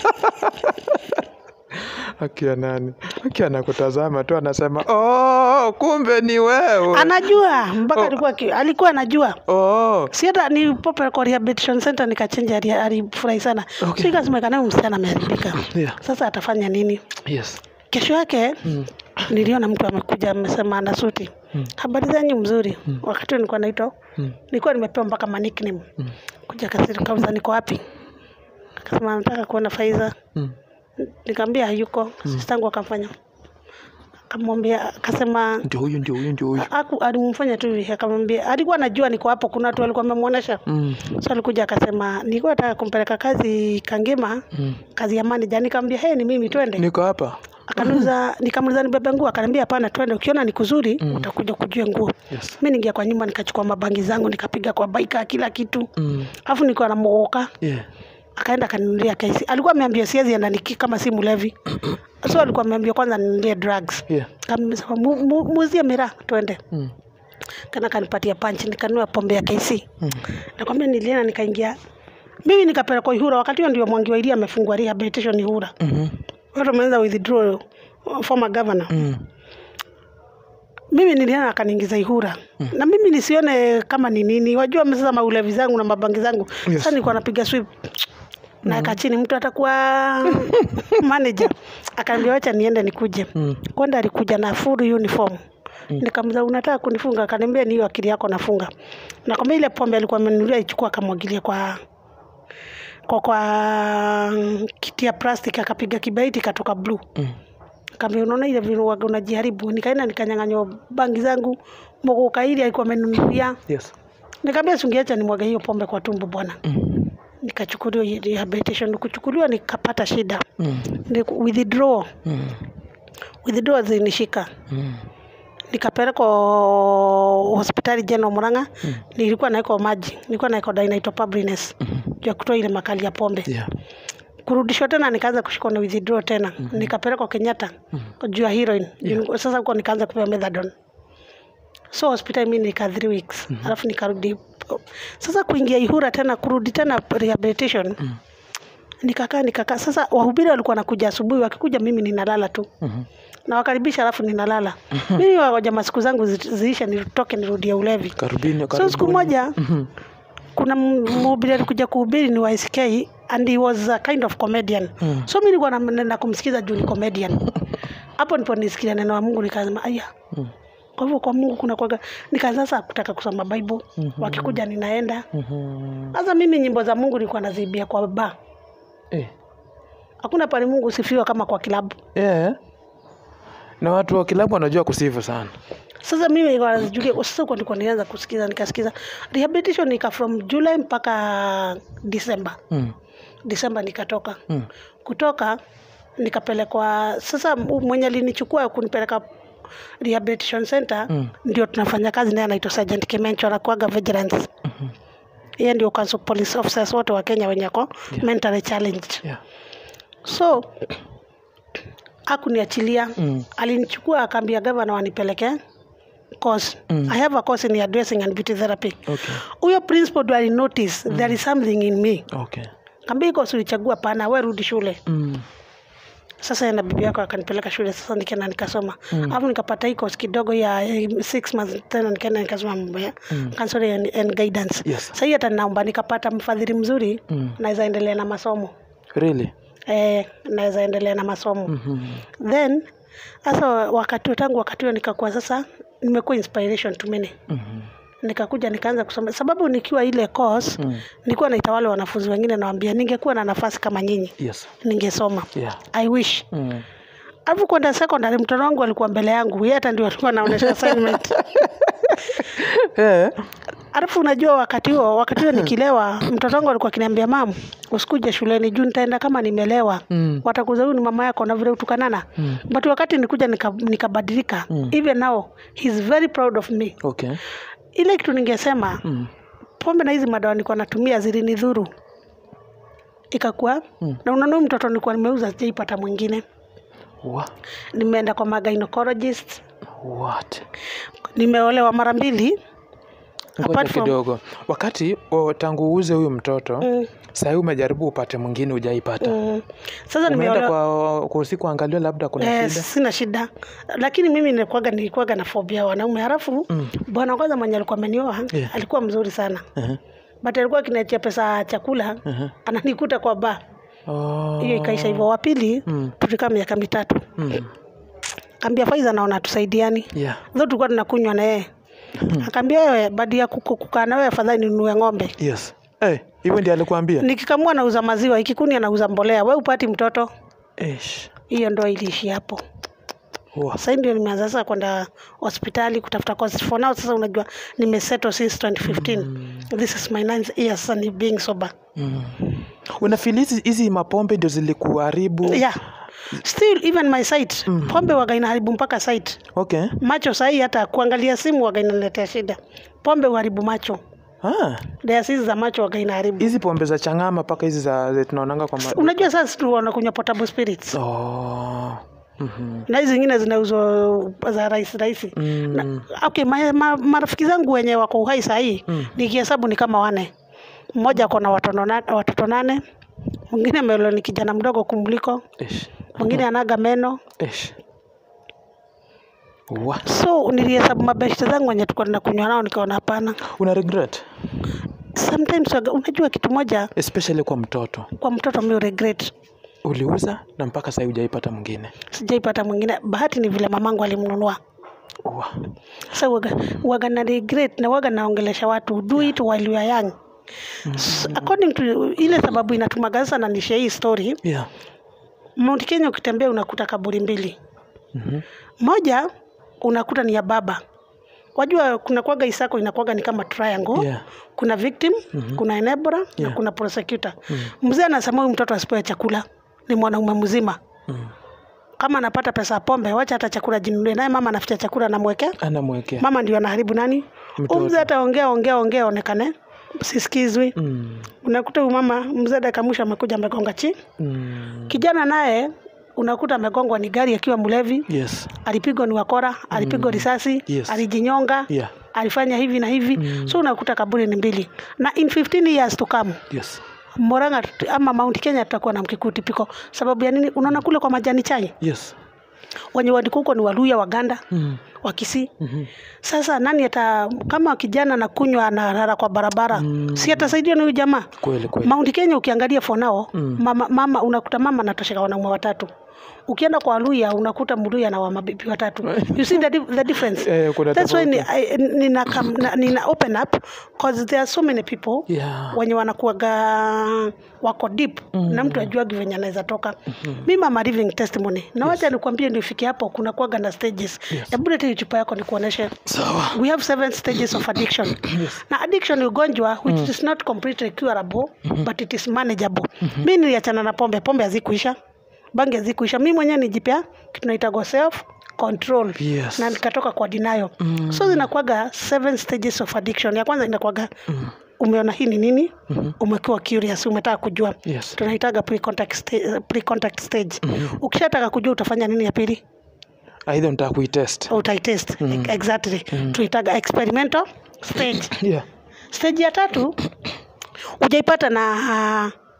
Speaker 2: akia nani akia anakutazama tu anasema oh, kumbe ni wewe
Speaker 1: Anajua mpaka
Speaker 2: Oh.
Speaker 1: alikuwa ki- alikuwa anajua
Speaker 2: oh.
Speaker 1: si hata ni pope kwa rehabilitation center nikachenja, ali- alifurahi sana
Speaker 2: Okay.
Speaker 1: so ikasemekana huyu msichana ameharibika.
Speaker 2: yeah.
Speaker 1: Sasa atafanya nini?
Speaker 2: yes
Speaker 1: Kesho yake
Speaker 2: mm.
Speaker 1: niliona mtu amekuja amesema ana suti,
Speaker 2: Mm.
Speaker 1: habari zenyu mzuri. Wakati huo nilikuwa naitwa
Speaker 2: Mm.
Speaker 1: nilikuwa nimepewa mpaka ma nickname.
Speaker 2: Mm.
Speaker 1: Kuja kasiri kauza niko wapi? Akasema nataka kuona Faiza.
Speaker 2: Mm.
Speaker 1: Nikamwambia hayuko. Sistangu akamfanya akamwambia akasema
Speaker 2: ndio huyu ndio huyu ndio huyu
Speaker 1: aku alimfanya tu hivi, akamwambia alikuwa anajua niko hapo, kuna watu walikuwa wamemuonesha.
Speaker 2: mm.
Speaker 1: So alikuja akasema nilikuwa nataka kumpeleka kazi Kangema,
Speaker 2: Mm.
Speaker 1: kazi ya manager. Nikamwambia hey, ni mimi twende.
Speaker 2: niko hapa
Speaker 1: Akaniuliza, nikamuuliza nibebe nguo, akaniambia hapana, twende, ukiona ni kuzuri
Speaker 2: Mm.
Speaker 1: utakuja kujua nguo.
Speaker 2: yes.
Speaker 1: Mimi ningia kwa nyumba nikachukua mabangi zangu nikapiga kwa baika kila kitu,
Speaker 2: mm.
Speaker 1: alafu nilikuwa namuoka,
Speaker 2: yeah.
Speaker 1: akaenda akaninunulia kesi. Alikuwa ameambia siwezi enda niki kama si mlevi, so alikuwa ameambia kwanza ninunulie drugs.
Speaker 2: yeah.
Speaker 1: Kamsema mu, mu, muuzie miraa twende,
Speaker 2: mm.
Speaker 1: kana kanipatia punch, nikanunua pombe ya KC.
Speaker 2: Mm.
Speaker 1: Nakwambia nilienda nikaingia mimi nikapelekwa Ihura. Wakati huo ndio Mwangi wa Iria amefungua rehabilitation Ihura,
Speaker 2: Mhm.
Speaker 1: watu wameanza withdraw former governor
Speaker 2: Mm.
Speaker 1: mimi niliona akaniingiza Ihura mm. na mimi nisione kama ni nini, wajua sasa maulevi zangu na mabangi zangu
Speaker 2: Yes.
Speaker 1: sasa nilikuwa napiga sweep naeka chini, mtu atakuwa manager akaambia wacha niende nikuje
Speaker 2: Mm.
Speaker 1: kwenda. Alikuja na full uniform Nikamza, unataka kunifunga? Akaniambia ni hiyo akili yako nafunga. Nakwambia ile pombe alikuwa amenunulia ichukua, akamwagilia kwa kwa kwa kiti ya plastic, akapiga kibaiti katoka blue
Speaker 2: Mm.
Speaker 1: Kaambia unaona ile vile waga unajiharibu. Nikaenda nikanyang'anywa bangi zangu, mogoka ile alikuwa amenunulia.
Speaker 2: yes.
Speaker 1: Nikamwambia singeacha nimwage hiyo pombe kwa tumbo bwana.
Speaker 2: mm.
Speaker 1: Nikachukuliwa hiyo rehabilitation, kuchukuliwa nikapata shida.
Speaker 2: Mm.
Speaker 1: Ni withdraw,
Speaker 2: Mm.
Speaker 1: withdraw zinishika.
Speaker 2: Mm.
Speaker 1: Nikapelekwa hospitali General Murang'a. Nilikuwa naiko maji, nilikuwa naiko Dinaitopabriness juu ya kutoa ile makali ya pombe.
Speaker 2: yeah.
Speaker 1: kurudishwa tena nikaanza kushikwa na withdraw tena nikapelekwa Kenyatta juu ya heroin Juu- sasa huko nikaanza kupewa methadone so hospitali mimi nika 3 weeks alafu nikarudi sasa kuingia Ihura tena kurudi tena rehabilitation nikakaa nikakaa sasa wahubiri walikuwa nakuja asubuhi wakikuja mimi ninalala tu
Speaker 2: Mhm.
Speaker 1: nawakaribisha alafu ninalala mimi wagoja masiku zangu zi- ziishe nitoke nirudie ulevi
Speaker 2: karibuni
Speaker 1: so
Speaker 2: karibuni.
Speaker 1: siku moja
Speaker 2: Mhm.
Speaker 1: kuna m- mhubiri alikuja kuhubiri ni wa SK and he was a kind of comedian
Speaker 2: Mm.
Speaker 1: so mi nilikuwa na- naenda kumsikiza juu ni comedian hapo ndipo nisikia neno wa Mungu nikasema aya
Speaker 2: Mm.
Speaker 1: kwa hivyo kwa Mungu kuna kwaga nikaanza sasa kutaka kusoma Bible wakikuja ninaenda
Speaker 2: Mhm.
Speaker 1: sasa mimi nyimbo za Mungu nilikuwa nazibia kwa ba
Speaker 2: Eh.
Speaker 1: hakuna pale Mungu usifiwa kama kwa kilabu
Speaker 2: Yeah. na watu wa kilabu wanajua kusifu sana
Speaker 1: sasa mimi nilikuwa nazijulia sasa huko ndiko nilianza kusikiza nikasikiza rehabilitation nika from July mpaka December
Speaker 2: mm.
Speaker 1: December nikatoka
Speaker 2: Mm.
Speaker 1: kutoka nikapelekwa sasa m- mwenye alinichukua kunipeleka rehabilitation center
Speaker 2: Mm.
Speaker 1: ndio tunafanya kazi naye anaitwa Sergeant Kimencho anakuaga vigilance yeye ndio council police officers wote wa Kenya wenye ako mentally challenged
Speaker 2: yeah.
Speaker 1: so akuniachilia
Speaker 2: Mm.
Speaker 1: alinichukua akaambia gavana wanipeleke course
Speaker 2: Mm.
Speaker 1: I have a course in dressing and beauty therapy
Speaker 2: okay.
Speaker 1: huyo principal ndo alinotice there is something in me
Speaker 2: okay.
Speaker 1: kaambia iko ulichagua pana we rudi shule
Speaker 2: mm.
Speaker 1: sasa yeye na bibi yako akanipeleka shule sasa nikaenda nikasoma alafu nikapata hii course kidogo ya eh, six months tena nikaenda nikasoma mambo ya counseling and, and guidance
Speaker 2: Yes.
Speaker 1: sahii hata naomba nikapata mfadhili mzuri
Speaker 2: Mm.
Speaker 1: naweza endelea na masomo
Speaker 2: Really?
Speaker 1: eh, naweza endelea na masomo
Speaker 2: Mhm.
Speaker 1: then sasa wakati tangu wakati huo nikakuwa sasa nimekuwa inspiration to many
Speaker 2: Mhm.
Speaker 1: nikakuja nikaanza kusoma sababu nikiwa ile course
Speaker 2: Mm.
Speaker 1: nilikuwa naita wale wanafunzi wengine nawambia ningekuwa na nafasi kama nyinyi
Speaker 2: Yes.
Speaker 1: ningesoma
Speaker 2: Yeah.
Speaker 1: i wish
Speaker 2: Mm.
Speaker 1: alafu kwenda secondary mtoto wangu alikuwa mbele yangu yeye hata ndio alikuwa anaonyesha assignment
Speaker 2: Eh.
Speaker 1: alafu unajua wakati huo wakati huo nikilewa mtoto wangu alikuwa akiniambia mam usikuje shuleni juu nitaenda kama nimelewa
Speaker 2: Mm.
Speaker 1: watakuza huyu ni mama yako na vile utukanana
Speaker 2: Mm.
Speaker 1: but wakati nilikuja nika- nikabadilika
Speaker 2: Mm.
Speaker 1: even now he's very proud of me
Speaker 2: Okay.
Speaker 1: ile kitu ningesema
Speaker 2: Mm.
Speaker 1: pombe na hizi madawa nilikuwa natumia zilinidhuru ikakuwa
Speaker 2: Mm.
Speaker 1: na unaona huyu mtoto nilikuwa nimeuza sijaipata mwingine
Speaker 2: Wa-
Speaker 1: nimeenda kwa magainocologist
Speaker 2: What?
Speaker 1: nimeolewa mara mbili
Speaker 2: Ngoja
Speaker 1: Apart from-
Speaker 2: kidogo. Wakati o, tangu uuze huyu mtoto
Speaker 1: mm,
Speaker 2: sahii umejaribu upate mwingine hujaipata.
Speaker 1: mm. sasa
Speaker 2: Umeenda
Speaker 1: nimeolewa
Speaker 2: kwa, kwa usiku angalia labda kuna
Speaker 1: Eh,
Speaker 2: shida.
Speaker 1: sina shida lakini mimi nilikuwaga nilikuwaga na fobia ya wanaume halafu
Speaker 2: Mm.
Speaker 1: bwana kwanza mwenye alikuwa amenioa
Speaker 2: Yeah.
Speaker 1: alikuwa mzuri sana
Speaker 2: Uh-huh.
Speaker 1: but alikuwa akiniachia pesa ya chakula
Speaker 2: Uh-huh.
Speaker 1: ananikuta kwa ba
Speaker 2: Oh.
Speaker 1: hiyo ikaisha hivyo wa pili
Speaker 2: Mm.
Speaker 1: tulikaa miaka mitatu
Speaker 2: Mm.
Speaker 1: kaambia faiza naona tusaidiani
Speaker 2: Yeah.
Speaker 1: zo tulikuwa tunakunywa na yeye akaambia wewe badi ya kuku- kukaa na wewe afadhali ninunue ng'ombe
Speaker 2: Yes. Eh, hivyo ndiye alikuambia?
Speaker 1: nikikamua nauza maziwa ikikuni anauza mbolea we upati mtoto
Speaker 2: Eish.
Speaker 1: hiyo ndo iliishi hapo
Speaker 2: Wa-
Speaker 1: sasa ndio nimeanza sasa kwenda hospitali kutafuta cause for now sasa unajua nimesettle since 2015 this is my ninth year sasa ni being sober
Speaker 2: Mm. Unafeel hizi hizi mapombe ndio zilikuharibu?
Speaker 1: yeah still even my sight pombe waga inaharibu mpaka sight
Speaker 2: Okay.
Speaker 1: macho sahii hata kuangalia simu waga inaletea shida pombe uharibu macho
Speaker 2: Ah,
Speaker 1: diasis za macho waga inaharibu
Speaker 2: hizi pombe za changama mpaka hizi za za tunaonanga kwa ma...
Speaker 1: unajua sasa tu wanakunywa potable spirits
Speaker 2: Oh. Mhm.
Speaker 1: na hizi zingine zinauzwa za rahisi rahisi
Speaker 2: Mm.
Speaker 1: Na- okay, ma, ma, marafiki zangu wenye wako uhai sahii mm. nikihesabu ni kama wane mmoja ako na watoto na- watoto nane mwingine melo ni kijana mdogo kumliko
Speaker 2: Eish.
Speaker 1: mwingine anaga meno
Speaker 2: Eish. Wa.
Speaker 1: so nilihesabu mabeshte zangu wenye tulikuwa tunakunywa nao nikaona hapana
Speaker 2: Una regret?
Speaker 1: sometimes waga- unajua kitu moja
Speaker 2: Especially kwa mtoto.
Speaker 1: kwa mtoto mi regret
Speaker 2: Uliuza na mpaka sasa hujaipata mwingine.
Speaker 1: sijaipata mwingine bahati ni vile mamangu alimnunua
Speaker 2: Wa.
Speaker 1: sa waga, waga na regret na waga naongelesha watu do it while you are young S- according to ile sababu inatumaga sasa na nishia hii story
Speaker 2: Yeah.
Speaker 1: Mount Kenya ukitembea unakuta kaburi mbili
Speaker 2: Mhm.
Speaker 1: moja unakuta ni ya baba wajua kuna kwaga isako inakwaga ni kama triangle
Speaker 2: Yeah.
Speaker 1: kuna victim kuna enabler na
Speaker 2: Yeah.
Speaker 1: kuna prosecutor mzee anasema huyu mtoto asipewe chakula ni mwanaume mzima
Speaker 2: Mm.
Speaker 1: kama anapata pesa ya pombe wacha hata chakula jinunulie naye mama anaficha chakula anamwekea
Speaker 2: Anamwekea.
Speaker 1: mama ndio anaharibu nani
Speaker 2: Mtoto.
Speaker 1: Huyu mzee ataongea ongea ongea onekane sisikizwi
Speaker 2: Mm.
Speaker 1: unakuta huyu mama mzee dakika mwisho amekuja amegonga chi
Speaker 2: Mm.
Speaker 1: kijana naye unakuta amegongwa ni gari akiwa mlevi
Speaker 2: Yes.
Speaker 1: alipigwa ni wakora alipigwa risasi
Speaker 2: Yes.
Speaker 1: alijinyonga
Speaker 2: Yeah.
Speaker 1: alifanya hivi na hivi so unakuta kaburi ni mbili na in 15 years to come
Speaker 2: Yes.
Speaker 1: Moranga ama Mount Kenya tutakuwa na mkikuti piko sababu ya nini unaona kule kwa majani chai
Speaker 2: Yes.
Speaker 1: wenye wadiko huko ni Waluya Waganda
Speaker 2: Mm.
Speaker 1: Wakisii
Speaker 2: Mhm.
Speaker 1: sasa nani ata kama kijana na kunywa analala kwa barabara si atasaidia na huyu jamaa
Speaker 2: Kweli kweli.
Speaker 1: Mount Kenya ukiangalia for now mama, mama unakuta mama anatosheka wanaume watatu ukienda kwa Waluya unakuta Mluya na wamabibi watatu you see the, di- the difference
Speaker 2: Eh, kuna
Speaker 1: that's why ni,
Speaker 2: tofauti.
Speaker 1: I, nina, kam- na, nina open up cause there are so many people
Speaker 2: Yeah.
Speaker 1: wenye wanakuaga wako deep na mtu ajuagi venye anaweza toka mi mama living testimony na wacha nikwambie ndio ifike hapo kuna kuaga na stages hebu leta hiyo chupa yako nikuoneshe
Speaker 2: Sawa.
Speaker 1: we have seven stages of addiction na addiction ni ugonjwa which is not completely curable but it is manageable mi niliachana na pombe pombe hazikuisha bangi hazikuisha mi mwenyewe nijipea kitu naitagwa self control
Speaker 2: Yes.
Speaker 1: na nikatoka kwa denial so zinakuaga seven stages of addiction ya kwanza inakuaga umeona hii ni nini umekuwa curious umetaka kujua
Speaker 2: Yes.
Speaker 1: tunaitaga pre-contact, sta- pre-contact stage ukishataka kujua utafanya nini ya pili
Speaker 2: Aidha unataka kuitest.
Speaker 1: utaitest exactly tunaitaga experimental stage
Speaker 2: Yeah.
Speaker 1: stage ya tatu ujaipata na uh,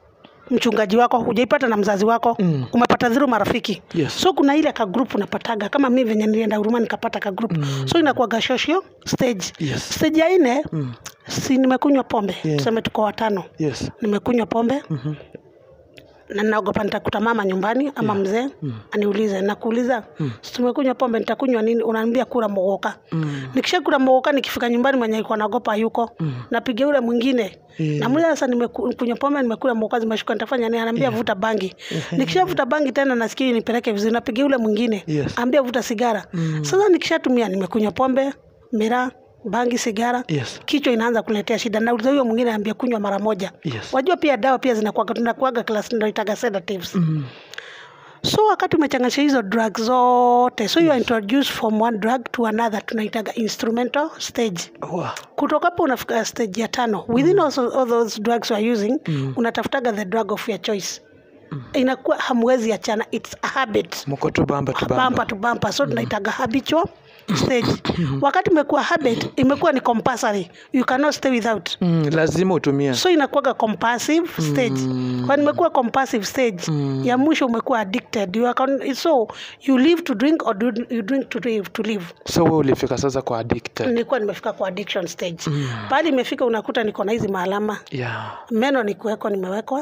Speaker 1: mchungaji wako hujaipata na mzazi wako
Speaker 2: Mm.
Speaker 1: umepata dhuru marafiki
Speaker 2: Yes.
Speaker 1: so kuna ile ka group unapataga kama mi venye nilienda huruma nikapata ka group
Speaker 2: Mm.
Speaker 1: so inakuwaga social stage
Speaker 2: Yes.
Speaker 1: stage ya nne
Speaker 2: Mm.
Speaker 1: si nimekunywa pombe
Speaker 2: Yeah.
Speaker 1: tuseme tuko watano
Speaker 2: Yes.
Speaker 1: nimekunywa pombe
Speaker 2: Mhm.
Speaker 1: na naogopa nitakuta mama nyumbani ama mzee
Speaker 2: Mm.
Speaker 1: aniulize nakuuliza
Speaker 2: Mm.
Speaker 1: si tumekunywa pombe nitakunywa nini unaambia kula mogoka
Speaker 2: Mm.
Speaker 1: nikisha kula mogoka nikifika nyumbani mwenye alikuwa naogopa yuko
Speaker 2: Mm.
Speaker 1: napiga yule mwingine
Speaker 2: Yeah.
Speaker 1: namuliza sasa nimekunywa pombe nimekula mogoka zimeshuka nitafanya nini anaambia vuta bangi nikisha vuta bangi tena nasikia nipeleke vizuri napiga yule mwingine
Speaker 2: Yes.
Speaker 1: ambia vuta sigara
Speaker 2: Mm.
Speaker 1: sasa nikishatumia nimekunywa pombe miraa bangi sigara
Speaker 2: Yes.
Speaker 1: kichwa inaanza kuletea shida nauliza huyo mwingine anaambia kunywa mara moja
Speaker 2: Yes.
Speaker 1: wajua pia dawa pia zinakuaga tunakuaga class ndio itaga sedatives
Speaker 2: Mm.
Speaker 1: so wakati umechanganisha hizo drug zote so you are introduced from one drug to another tunaitaga instrumental stage
Speaker 2: Wow.
Speaker 1: kutoka hapo unafika stage ya tano within also, all those drugs you are using
Speaker 2: Mm.
Speaker 1: unatafutaga the drug of your choice inakuwa hamwezi achana its a habit
Speaker 2: Mko tu bamba tu bamba.
Speaker 1: bumper to bumper so tunaitaga habitual stage wakati imekuwa habit imekuwa ni compulsory you cannot stay without
Speaker 2: Mm. Lazima utumie.
Speaker 1: so inakuwaga compulsive stage
Speaker 2: Mm.
Speaker 1: when imekuwa compulsive stage
Speaker 2: Mm.
Speaker 1: ya mwisho umekuwa addicted you are con- so you live to drink or do you drink to live, to live
Speaker 2: So wewe ulifika sasa kwa addicted.
Speaker 1: nilikuwa nimefika kwa addiction stage
Speaker 2: Mm.
Speaker 1: pahali imefika unakuta niko na hizi maalama
Speaker 2: Yeah.
Speaker 1: meno ni kuwekwa nimewekwa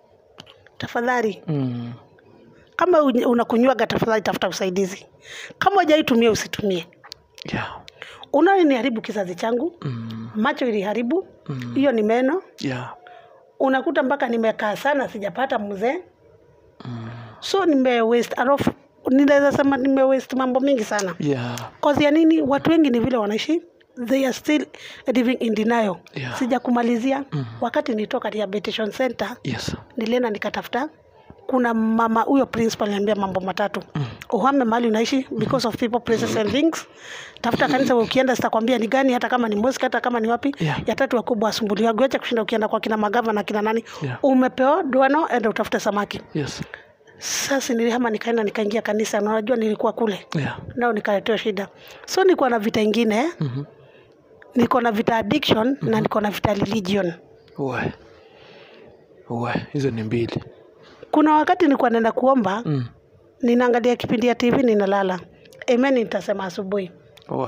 Speaker 1: tafadhali
Speaker 2: Mm.
Speaker 1: kama uny- unakunywaga tafadhali tafuta usaidizi kama hujaitumia usitumie
Speaker 2: Yeah.
Speaker 1: unaoniharibu kizazi changu
Speaker 2: Mm.
Speaker 1: macho iliharibu
Speaker 2: Mm.
Speaker 1: hiyo ni meno
Speaker 2: Yeah.
Speaker 1: unakuta mpaka nimekaa sana sijapata mzee
Speaker 2: Mm.
Speaker 1: so nime waste a lot of- ninaweza sema nime waste mambo mingi sana
Speaker 2: Yeah.
Speaker 1: cause ya nini watu wengi ni vile wanaishi they are still living in denial
Speaker 2: Yeah.
Speaker 1: sija kumalizia
Speaker 2: Mhm.
Speaker 1: wakati nilitoka rehabilitation center
Speaker 2: Yes.
Speaker 1: nilienda nikatafuta kuna mama huyo principal niambia mambo matatu mm. uhame mahali unaishi because of people places and things tafuta kanisa ukienda sitakwambia ni gani hata kama ni mosque hata kama ni wapi
Speaker 2: Yeah.
Speaker 1: ya tatu wakubwa wasumbuliwa acha kushinda ukienda kwa kina magava na kina nani
Speaker 2: Yeah.
Speaker 1: umepewa duano enda utafute samaki
Speaker 2: Yes.
Speaker 1: sasa nilihama nikaenda nikaingia kanisa na unajua nilikuwa kule
Speaker 2: Yeah.
Speaker 1: nao nikaletewa shida so nilikuwa na vita ingine
Speaker 2: Mhm.
Speaker 1: niko na vita addiction na niko na vita religion
Speaker 2: Uwe. Uwe. Hizo ni mbili.
Speaker 1: kuna wakati nilikuwa naenda kuomba
Speaker 2: Mm.
Speaker 1: ninaangalia kipindi ya tv ninalala amen nitasema asubuhi
Speaker 2: Uwe.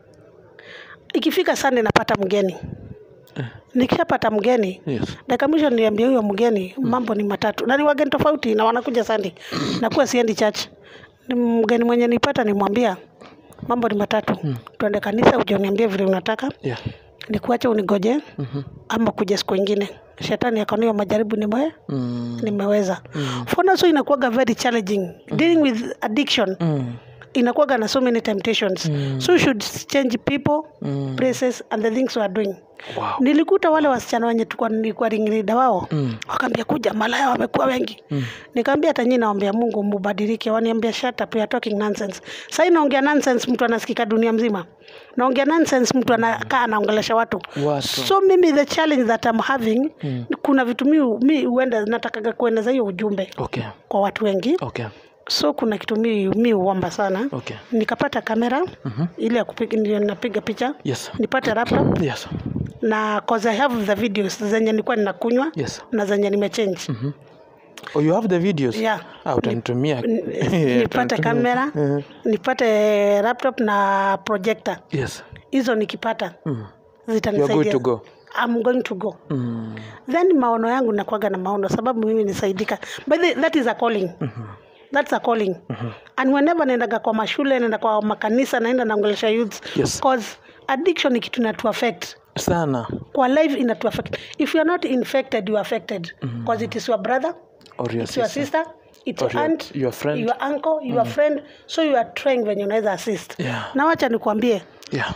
Speaker 1: ikifika sande napata mgeni nikishapata mgeni
Speaker 2: Yes.
Speaker 1: dakika mwisho niliambia huyo mgeni mambo ni matatu na ni wageni tofauti na wanakuja sande nakuwa siendi church Ni mgeni mwenye nipata nimwambia mambo ni matatu tuende kanisa uje uniambie vile unataka
Speaker 2: Yeah.
Speaker 1: nikuache unigoje
Speaker 2: Mhm.
Speaker 1: ama kuja siku ingine shetani akaonea majaribu nime,
Speaker 2: Mm.
Speaker 1: nimeweza for now so inakuwaga very challenging dealing with addiction
Speaker 2: Mm.
Speaker 1: inakuwaga na so many temptations
Speaker 2: Mm.
Speaker 1: so you should change people
Speaker 2: Mm.
Speaker 1: places and the things we are doing
Speaker 2: Wow.
Speaker 1: nilikuta wale wasichana wenye tulikuwa nilikuwa ringleader wao
Speaker 2: Mm.
Speaker 1: wakaambia kuja malaya wamekuwa wengi
Speaker 2: Mm.
Speaker 1: nikaambia hata nyinyi naombea mungu mubadilike waniambia shut up you are talking nonsense sahii naongea nonsense mtu anasikika dunia mzima naongea nonsense mtu anakaa anaongelesha watu
Speaker 2: Watu.
Speaker 1: so mimi the challenge that I'm having
Speaker 2: Mm.
Speaker 1: kuna vitu mi mi huenda natakaga kueneza hiyo ujumbe
Speaker 2: Okay.
Speaker 1: kwa watu wengi
Speaker 2: Okay.
Speaker 1: so kuna kitu mi mi huomba sana
Speaker 2: Okay.
Speaker 1: nikapata kamera
Speaker 2: Mhm.
Speaker 1: ile ya kupiga ndio napiga picha
Speaker 2: Yes.
Speaker 1: nipate laptop
Speaker 2: Yes.
Speaker 1: na cause I have the videos zenye nilikuwa ninakunywa
Speaker 2: Yes.
Speaker 1: na zenye nimechange
Speaker 2: Mhm. Oh, you have the videos?
Speaker 1: Yeah.
Speaker 2: Ah, utanitumia.
Speaker 1: N- nipate
Speaker 2: Utanitumia.
Speaker 1: kamera
Speaker 2: Eh.
Speaker 1: nipate laptop na projector
Speaker 2: Yes.
Speaker 1: hizo nikipata
Speaker 2: Mm. You are
Speaker 1: zitanisaidia
Speaker 2: good to go.
Speaker 1: I'm going to go
Speaker 2: Mm.
Speaker 1: then maono yangu nakwaga na maono sababu mimi nisaidika but the, that is a calling that's a calling and whenever naendaga kwa mashule naenda kwa makanisa naenda naongelesha youths
Speaker 2: Yes.
Speaker 1: cause addiction ni kitu inatu affect
Speaker 2: Sana.
Speaker 1: kwa life inatu affect if you are not infected you are affected because it is your brother
Speaker 2: Or your
Speaker 1: it's your
Speaker 2: sister.
Speaker 1: sister it's
Speaker 2: Or
Speaker 1: your
Speaker 2: your-
Speaker 1: aunt
Speaker 2: your friend.
Speaker 1: your uncle your friend so you are trying venye unaweza assist
Speaker 2: Yeah.
Speaker 1: na wacha nikuambie
Speaker 2: Yeah.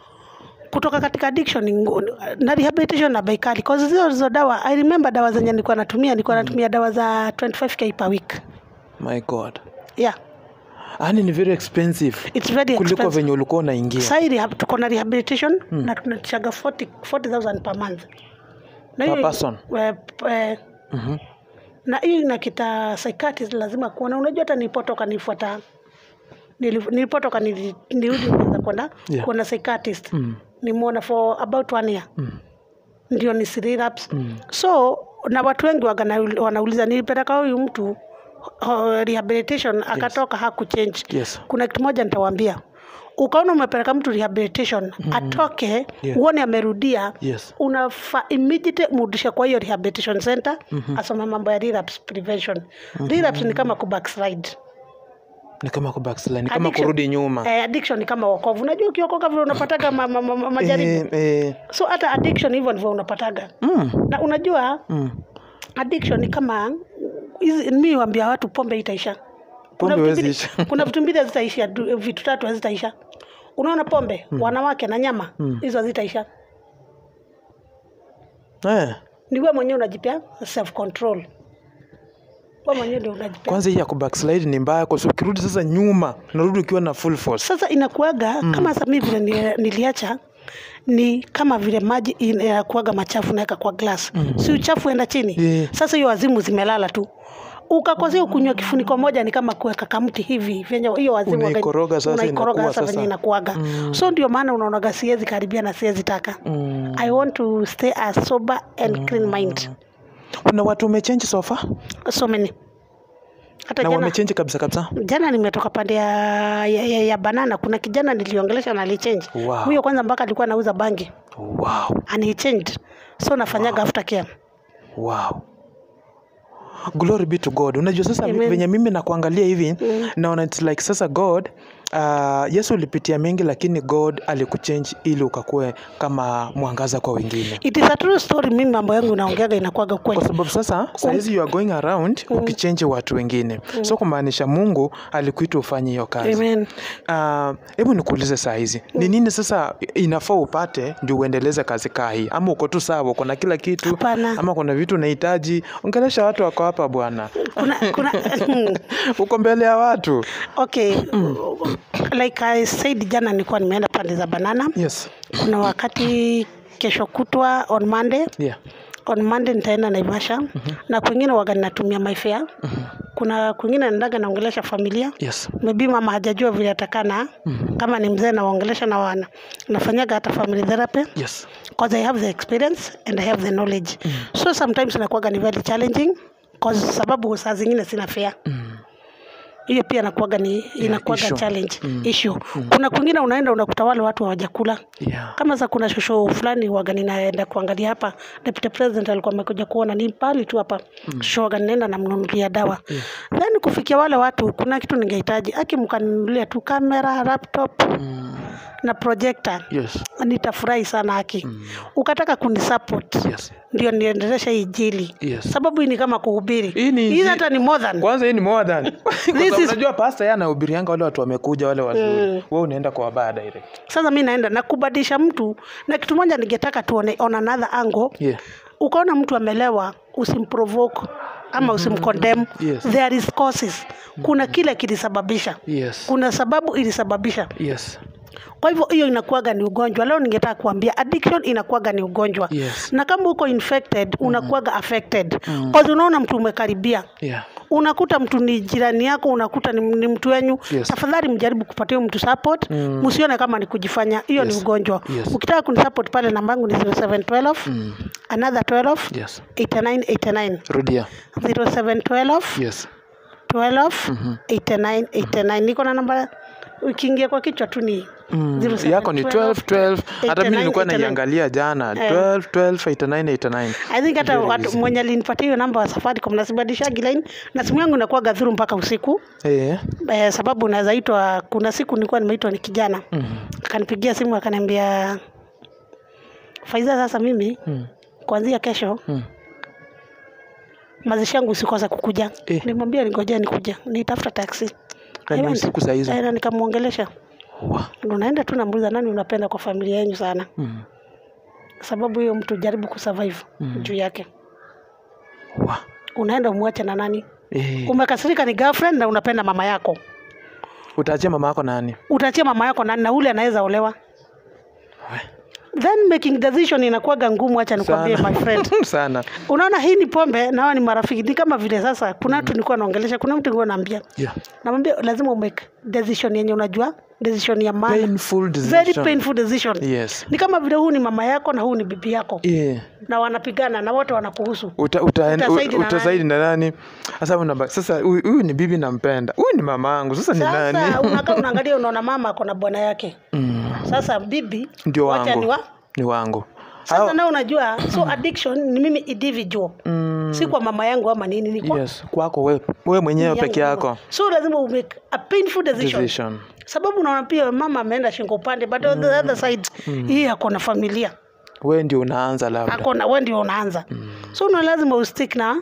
Speaker 1: kutoka katika addiction ni ngu- na rehabilitation na baikali cause hizo hizo dawa i remember dawa zenye nilikuwa natumia nilikuwa natumia dawa za 25k per week
Speaker 2: My God.
Speaker 1: yeah
Speaker 2: Yaani ni very expensive.
Speaker 1: it's very
Speaker 2: Kuliko
Speaker 1: expensive
Speaker 2: venye ulikuwa unaingia.
Speaker 1: sai rehab, tuko na rehabilitation na tunachaga 40 40000 per month na
Speaker 2: Per
Speaker 1: hiyo-
Speaker 2: person?
Speaker 1: eh, eh,
Speaker 2: Mhm.
Speaker 1: na hiyo inakita psychiatrist lazima kuona unajua hata nilipotoka nilifuata nili- nilipotoka nili- nilirudi nianza kwenda
Speaker 2: Yeah.
Speaker 1: kuona psychiatrist
Speaker 2: Mm.
Speaker 1: nimeona for about one year
Speaker 2: Mm.
Speaker 1: ndio ni relapse
Speaker 2: Mm.
Speaker 1: so na watu wengi waga na- wanauliza nilipeleka huyu mtu uh, rehabilitation akatoka hakuchange
Speaker 2: Yes.
Speaker 1: kuna kitu moja nitawaambia ukaona umepeleka mtu rehabilitation atoke
Speaker 2: Yeah.
Speaker 1: uone amerudia
Speaker 2: Yes.
Speaker 1: unafa immediate mrudishe kwa hiyo rehabilitation center asome mambo ya relapse prevention relapse ni kama kubackslide
Speaker 2: Ni kama ku backslide, ni kama
Speaker 1: Addiction-
Speaker 2: kurudi nyuma.
Speaker 1: eh, addiction ni kama wokovu unajua ukiokoka vile unapataga ma, ma, ma, ma, majaribu
Speaker 2: Eh, eh,
Speaker 1: so hata addiction hivyo ndivyo unapataga
Speaker 2: mm,
Speaker 1: na unajua
Speaker 2: mm.
Speaker 1: addiction ni kama hizi mi wambia watu pombe itaisha kuna
Speaker 2: Pombe
Speaker 1: vitu
Speaker 2: huwezi
Speaker 1: mbili-
Speaker 2: isha.
Speaker 1: kuna vitu mbili hazitaisha du- vitu tatu hazitaisha unaona pombe wanawake na nyama hizo hazitaisha
Speaker 2: Eh,
Speaker 1: ni wewe mwenyewe unajipea self control wewe mwenyewe ndio unajipea
Speaker 2: kwanza hii ya ku backslide ni mbaya kwa sababu ukirudi sasa nyuma unarudi ukiwa na full force.
Speaker 1: sasa inakuaga kama sasa mimi vile ni- niliacha ni kama vile maji inakuaga machafu naweka kwa glass si uchafu enda chini
Speaker 2: Yeah.
Speaker 1: sasa hiyo wazimu zimelala tu ukakosea kunywa kifuniko moja ni kama kuweka kamti hivi venye hiyo wazimu waga-
Speaker 2: Unaikoroga sasa
Speaker 1: unaikoroga
Speaker 2: inakuwa
Speaker 1: sasa
Speaker 2: sasa.
Speaker 1: venye inakuaga so ndio maana unaonaga siwezi karibia na siwezi taka
Speaker 2: Mm.
Speaker 1: i want to stay a sober and clean mind
Speaker 2: Kuna watu wamechange sofa
Speaker 1: so many hata
Speaker 2: na
Speaker 1: jana,
Speaker 2: wamechange kabisa kabisa.
Speaker 1: jana nimetoka pande ya, ya, ya, ya banana kuna kijana niliongelesha na alichange
Speaker 2: Wow.
Speaker 1: huyo kwanza mpaka alikuwa anauza bangi
Speaker 2: Wow.
Speaker 1: and he changed so nafanyaga after care
Speaker 2: Wow. Glory be to God. Unajua sasa
Speaker 1: Amen.
Speaker 2: venye mimi nakuangalia hivi naona it's like sasa God uh, Yesu ulipitia mengi lakini God alikuchange ili ukakuwe kama mwangaza kwa wengine.
Speaker 1: it is a true story mimi mambo yangu naongeaga inakuaga kweli
Speaker 2: Kwa sababu sasa sahizi you are going around ukichange watu wengine. So kumaanisha Mungu alikuita ufanye hiyo kazi.
Speaker 1: amen
Speaker 2: Ah, hebu nikuulize saa hizi ni nini sasa inafaa upate ndio uendeleze kazi kaa hii ama uko tu sawa uko na kila kitu
Speaker 1: Hapana.
Speaker 2: ama kuna vitu unahitaji ongelesha watu wako hapa bwana
Speaker 1: kuna, kuna
Speaker 2: uko mbele ya watu
Speaker 1: okay like i said jana nilikuwa nimeenda pande za banana
Speaker 2: yes
Speaker 1: kuna wakati kesho kutwa on monday
Speaker 2: yeah
Speaker 1: on monday nitaenda naivasha na kwingine waga ninatumia myfare kuna kwingine naendaga naongelesha familia
Speaker 2: yes
Speaker 1: maybe mama hajajua vile atakana kama ni mzee nawaongelesha na wana nafanyaga hata family therapy
Speaker 2: yes
Speaker 1: because I have the experience and I have the knowledge so sometimes inakuwaga ni very challenging cause sababu saa zingine sina fare hiyo pia inakuwaga ni inakuwaga
Speaker 2: issue.
Speaker 1: challenge issue kuna kwingine unaenda unakuta wale watu hawajakula
Speaker 2: yeah
Speaker 1: kama za kuna shosho fulani waga ninaenda kuangalia hapa deputy president alikuwa amekuja kuona ni pali tu hapa mm. shosho waga ninaenda namnunulia dawa then kufikia wale watu kuna kitu ningehitaji aki mkanunulia tu kamera laptop na projector
Speaker 2: yes
Speaker 1: nitafurahi sana haki ukataka kunisupport
Speaker 2: yes
Speaker 1: ndio niendelesha hii jili
Speaker 2: Yes.
Speaker 1: sababu hii ni kama kuhubiri
Speaker 2: Hii ni
Speaker 1: hii
Speaker 2: inji-
Speaker 1: hata ni more than
Speaker 2: kwanza hii ni more than Kwa sababu
Speaker 1: is-
Speaker 2: unajua pasta yeye anahubirianga wale watu wamekuja wale wazuri wewe unaenda kwa wabaya direct
Speaker 1: sasa mi naenda na kubadilisha mtu na kitu moja ningetaka tuone on another angle
Speaker 2: yeah
Speaker 1: ukaona mtu amelewa usimprovoke ama usimcondemn
Speaker 2: Yes.
Speaker 1: there is causes kuna kile kilisababisha
Speaker 2: yes
Speaker 1: kuna sababu ilisababisha
Speaker 2: yes
Speaker 1: kwa hivyo hiyo inakuwaga ni ugonjwa leo ningetaka kuambia addiction inakuwaga ni ugonjwa
Speaker 2: Yes.
Speaker 1: na kama uko infected unakuwaga affected cause unaona mtu umekaribia
Speaker 2: yeah
Speaker 1: unakuta mtu ni jirani yako unakuta ni, ni mtu wenyu
Speaker 2: Yes.
Speaker 1: tafadhali mjaribu kupatia huyu mtu support msione kama ni kujifanya hiyo
Speaker 2: Yes.
Speaker 1: ni ugonjwa
Speaker 2: Yes.
Speaker 1: ukitaka kunisupport pale namba yangu ni 0712 another 12
Speaker 2: yes
Speaker 1: 8989
Speaker 2: rudia
Speaker 1: 0712
Speaker 2: yes
Speaker 1: 12 89 89 niko na namba ukiingia kwa kichwa tu ni
Speaker 2: Mm,
Speaker 1: 07
Speaker 2: yako ni 12 12 hata mimi
Speaker 1: 89,
Speaker 2: nilikuwa
Speaker 1: 89.
Speaker 2: naiangalia jana 12 12 89 89
Speaker 1: I think hata
Speaker 2: Very
Speaker 1: watu
Speaker 2: easy.
Speaker 1: mwenye alinipatia hiyo namba wa Safaricom nasibadilishagi line na simu yangu inakuwa gadhuru mpaka usiku
Speaker 2: eh
Speaker 1: eh, sababu unaweza itwa. Kuna siku nilikuwa nimeitwa ni kijana
Speaker 2: mm.
Speaker 1: akanipigia simu akaniambia, Faiza, sasa mimi
Speaker 2: Mm.
Speaker 1: kuanzia kesho
Speaker 2: Mm.
Speaker 1: mazishi yangu usikose kukuja.
Speaker 2: Eh.
Speaker 1: Nimwambia ningojea nikuja, nitafuta taxi.
Speaker 2: Na
Speaker 1: I
Speaker 2: ni
Speaker 1: went.
Speaker 2: usiku saa hizo?
Speaker 1: Eh, na nikamwongelesha,
Speaker 2: Wa.
Speaker 1: ndo naenda tu namuuliza, nani unapenda kwa familia yenu sana,
Speaker 2: Mm.
Speaker 1: sababu hiyo mtu jaribu kusurvive juu yake.
Speaker 2: Wa.
Speaker 1: Unaenda umwache na nani?
Speaker 2: Eh.
Speaker 1: Umekasirika ni girlfriend na unapenda mama yako,
Speaker 2: Utaachia mama yako nani?
Speaker 1: utaachia mama yako nani? Na ule anaweza olewa
Speaker 2: We.
Speaker 1: then making decision inakuwaga ngumu hacha nikwambie my friend
Speaker 2: sana
Speaker 1: unaona hii ni pombe na hawa ni marafiki ni kama vile sasa kuna mtu nilikuwa naongelesha kuna mtu nilikuwa naambia
Speaker 2: yeah.
Speaker 1: namwambia lazima umake decision yenye unajua decision ya maana
Speaker 2: painful
Speaker 1: very
Speaker 2: decision
Speaker 1: painful decision
Speaker 2: yes
Speaker 1: ni kama vile huu ni mama yako na huu ni bibi yako
Speaker 2: yeah.
Speaker 1: na wanapigana na wote wanakuhusu
Speaker 2: uta, uta,
Speaker 1: Utasaidi na
Speaker 2: utasaidi na nani sasa unaba, sasa huyu huyu ni bibi nampenda huyu ni mama yangu sasa ni
Speaker 1: sasa
Speaker 2: nani
Speaker 1: unakaa unaangalia unaona mama ako na bwana yake
Speaker 2: mm.
Speaker 1: sasa bibi
Speaker 2: ndio
Speaker 1: wacha
Speaker 2: wangu
Speaker 1: ni wa
Speaker 2: ni wangu
Speaker 1: sasa
Speaker 2: Hao-
Speaker 1: na unajua so addiction ni mimi individual
Speaker 2: mm,
Speaker 1: si kwa mama yangu ama nini ni kwa
Speaker 2: yes kwako we, we mwenyewe
Speaker 1: yangu
Speaker 2: peke
Speaker 1: mama.
Speaker 2: yako
Speaker 1: so lazima umake a painful decision
Speaker 2: decision
Speaker 1: sababu unaona pia mama ameenda shingo upande but on the other side hii ako na familia
Speaker 2: we ndio unaanza labda
Speaker 1: ako na wewe ndio unaanza so una lazima ustick na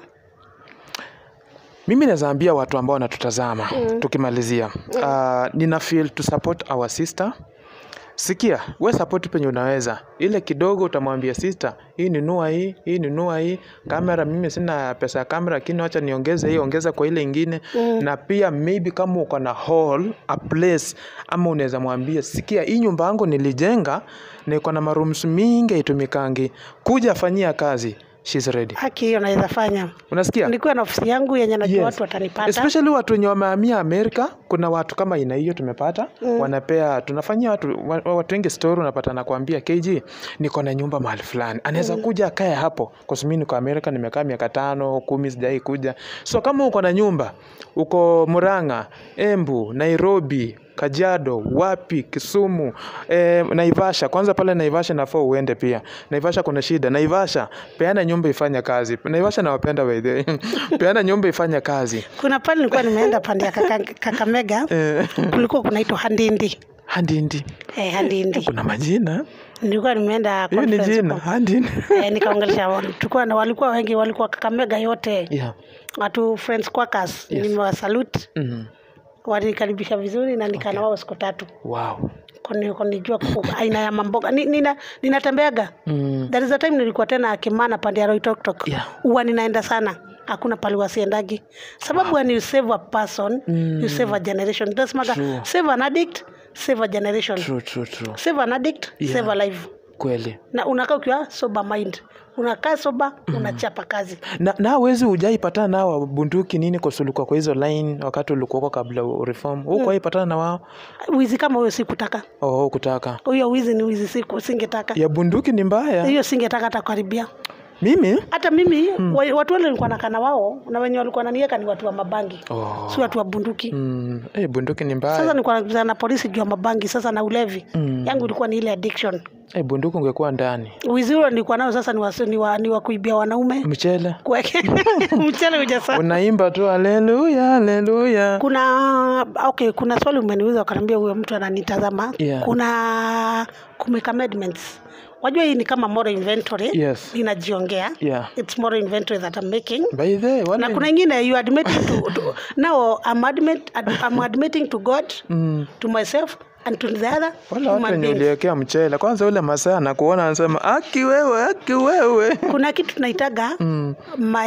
Speaker 2: mimi nazaambia watu ambao wanatutazama mm. tukimalizia uh, nina feel to support our sister sikia we support penye unaweza ile kidogo utamwambia sister hii ninua hii hii ninua hii kamera mimi sina pesa ya kamera lakini wacha niongeze hii ongeza kwa ile ingine mm. na pia maybe kama uko na hall a place ama unaweza mwambia sikia hii nyumba yangu nilijenga na iko na marooms mingi haitumikangi kuja fanyia kazi She's ready
Speaker 1: haki hiyo naweza fanya
Speaker 2: unasikia
Speaker 1: nilikuwa na ofisi yangu yenye najua
Speaker 2: Yes.
Speaker 1: watu watanipata
Speaker 2: especially watu wenye wamehamia amerika kuna watu kama aina hiyo tumepata mm. wanapea tunafanyia watu wa- watu wengi story unapata nakwambia kg niko na nyumba mahali fulani anaweza mm. kuja akae hapo kwa sababu mimi niko amerika nimekaa miaka tano kumi sijai kuja so kama uko na nyumba uko muranga embu nairobi kajiado wapi kisumu eh, naivasha kwanza pale naivasha nafaa uende pia naivasha kuna shida naivasha peana nyumba ifanye kazi naivasha nawapenda by the way. peana nyumba ifanye kazi
Speaker 1: kuna pale nilikuwa nimeenda pande ya Kaka- kakamega
Speaker 2: Eh,
Speaker 1: kulikuwa kunaitwa handindi
Speaker 2: handindi
Speaker 1: eh, handindi
Speaker 2: kuna majina
Speaker 1: nilikuwa nimeenda
Speaker 2: hiyo ni
Speaker 1: conference
Speaker 2: jina
Speaker 1: huko.
Speaker 2: handindi
Speaker 1: eh, nikaongelesha wa- tulikuwa na walikuwa wengi walikuwa kakamega yote
Speaker 2: yeah.
Speaker 1: watu friends quakers
Speaker 2: Yes.
Speaker 1: nimewasalute
Speaker 2: mm.
Speaker 1: walinikaribisha vizuri na nikaa na wao siku tatu
Speaker 2: wow
Speaker 1: Kuni- kunijua ku- aina ya mamboga Ni- nina- ninatembeaga
Speaker 2: mm.
Speaker 1: there is a time nilikuwa tena kimana pande ya roitoktok
Speaker 2: Yeah.
Speaker 1: huwa ninaenda sana hakuna pali wasiendagi sababu when you save a person
Speaker 2: Mm.
Speaker 1: you save a generation tasemaga
Speaker 2: True.
Speaker 1: save an addict save a generation
Speaker 2: true, true, true.
Speaker 1: save an addict
Speaker 2: Yeah.
Speaker 1: save a life
Speaker 2: kweli
Speaker 1: na unakaa ukiwa sober mind unakaa soba unachapa kazi
Speaker 2: na na wezi ujaipatana nao bunduki nini kusulukwa kwa hizo line wakati ulikuwako kabla reform huko waipatana na wao
Speaker 1: wizi kama huyo sikutaka
Speaker 2: oh, kutaka
Speaker 1: huyo wizi ni wizi siku singetaka
Speaker 2: ya bunduki ni mbaya
Speaker 1: hiyo singetaka hata karibia
Speaker 2: mimi
Speaker 1: hata mimi wa- watu wale nilikuwa nakana wao na wenye walikuwa nanieka ni watu wa mabangi
Speaker 2: oh.
Speaker 1: si watu wa bunduki
Speaker 2: mm. hey, bunduki ni mbaya
Speaker 1: sasa nilikuwa nakutana na polisi juu ya mabangi sasa na ulevi
Speaker 2: Mm.
Speaker 1: yangu ilikuwa ni ile addiction
Speaker 2: hey, bunduki ungekuwa ndani
Speaker 1: wizi ule nilikuwa nao sasa ni wa, ni wa, ni wa kuibia wanaume
Speaker 2: mchele
Speaker 1: kuweke mchele ujasa
Speaker 2: unaimba tu haleluya haleluya
Speaker 1: kuna okay kuna swali umeniuliza ukaniambia huyo mtu ananitazama
Speaker 2: Yeah.
Speaker 1: kuna kumeka amendments wajua hii ni kama moral inventory
Speaker 2: Yes.
Speaker 1: inajiongea
Speaker 2: yeah
Speaker 1: it's moral inventory that I'm making
Speaker 2: by the way,
Speaker 1: na
Speaker 2: wale-
Speaker 1: kuna ingine you admitting to, to now I'm, admit, I'm admitting to God
Speaker 2: mm.
Speaker 1: to myself and to the other
Speaker 2: wale watu
Speaker 1: human
Speaker 2: wenye
Speaker 1: beings.
Speaker 2: uliwekea mchele kwanza ule masaa anakuona anasema aki wewe aki wewe
Speaker 1: kuna kitu tunaitaga
Speaker 2: mm.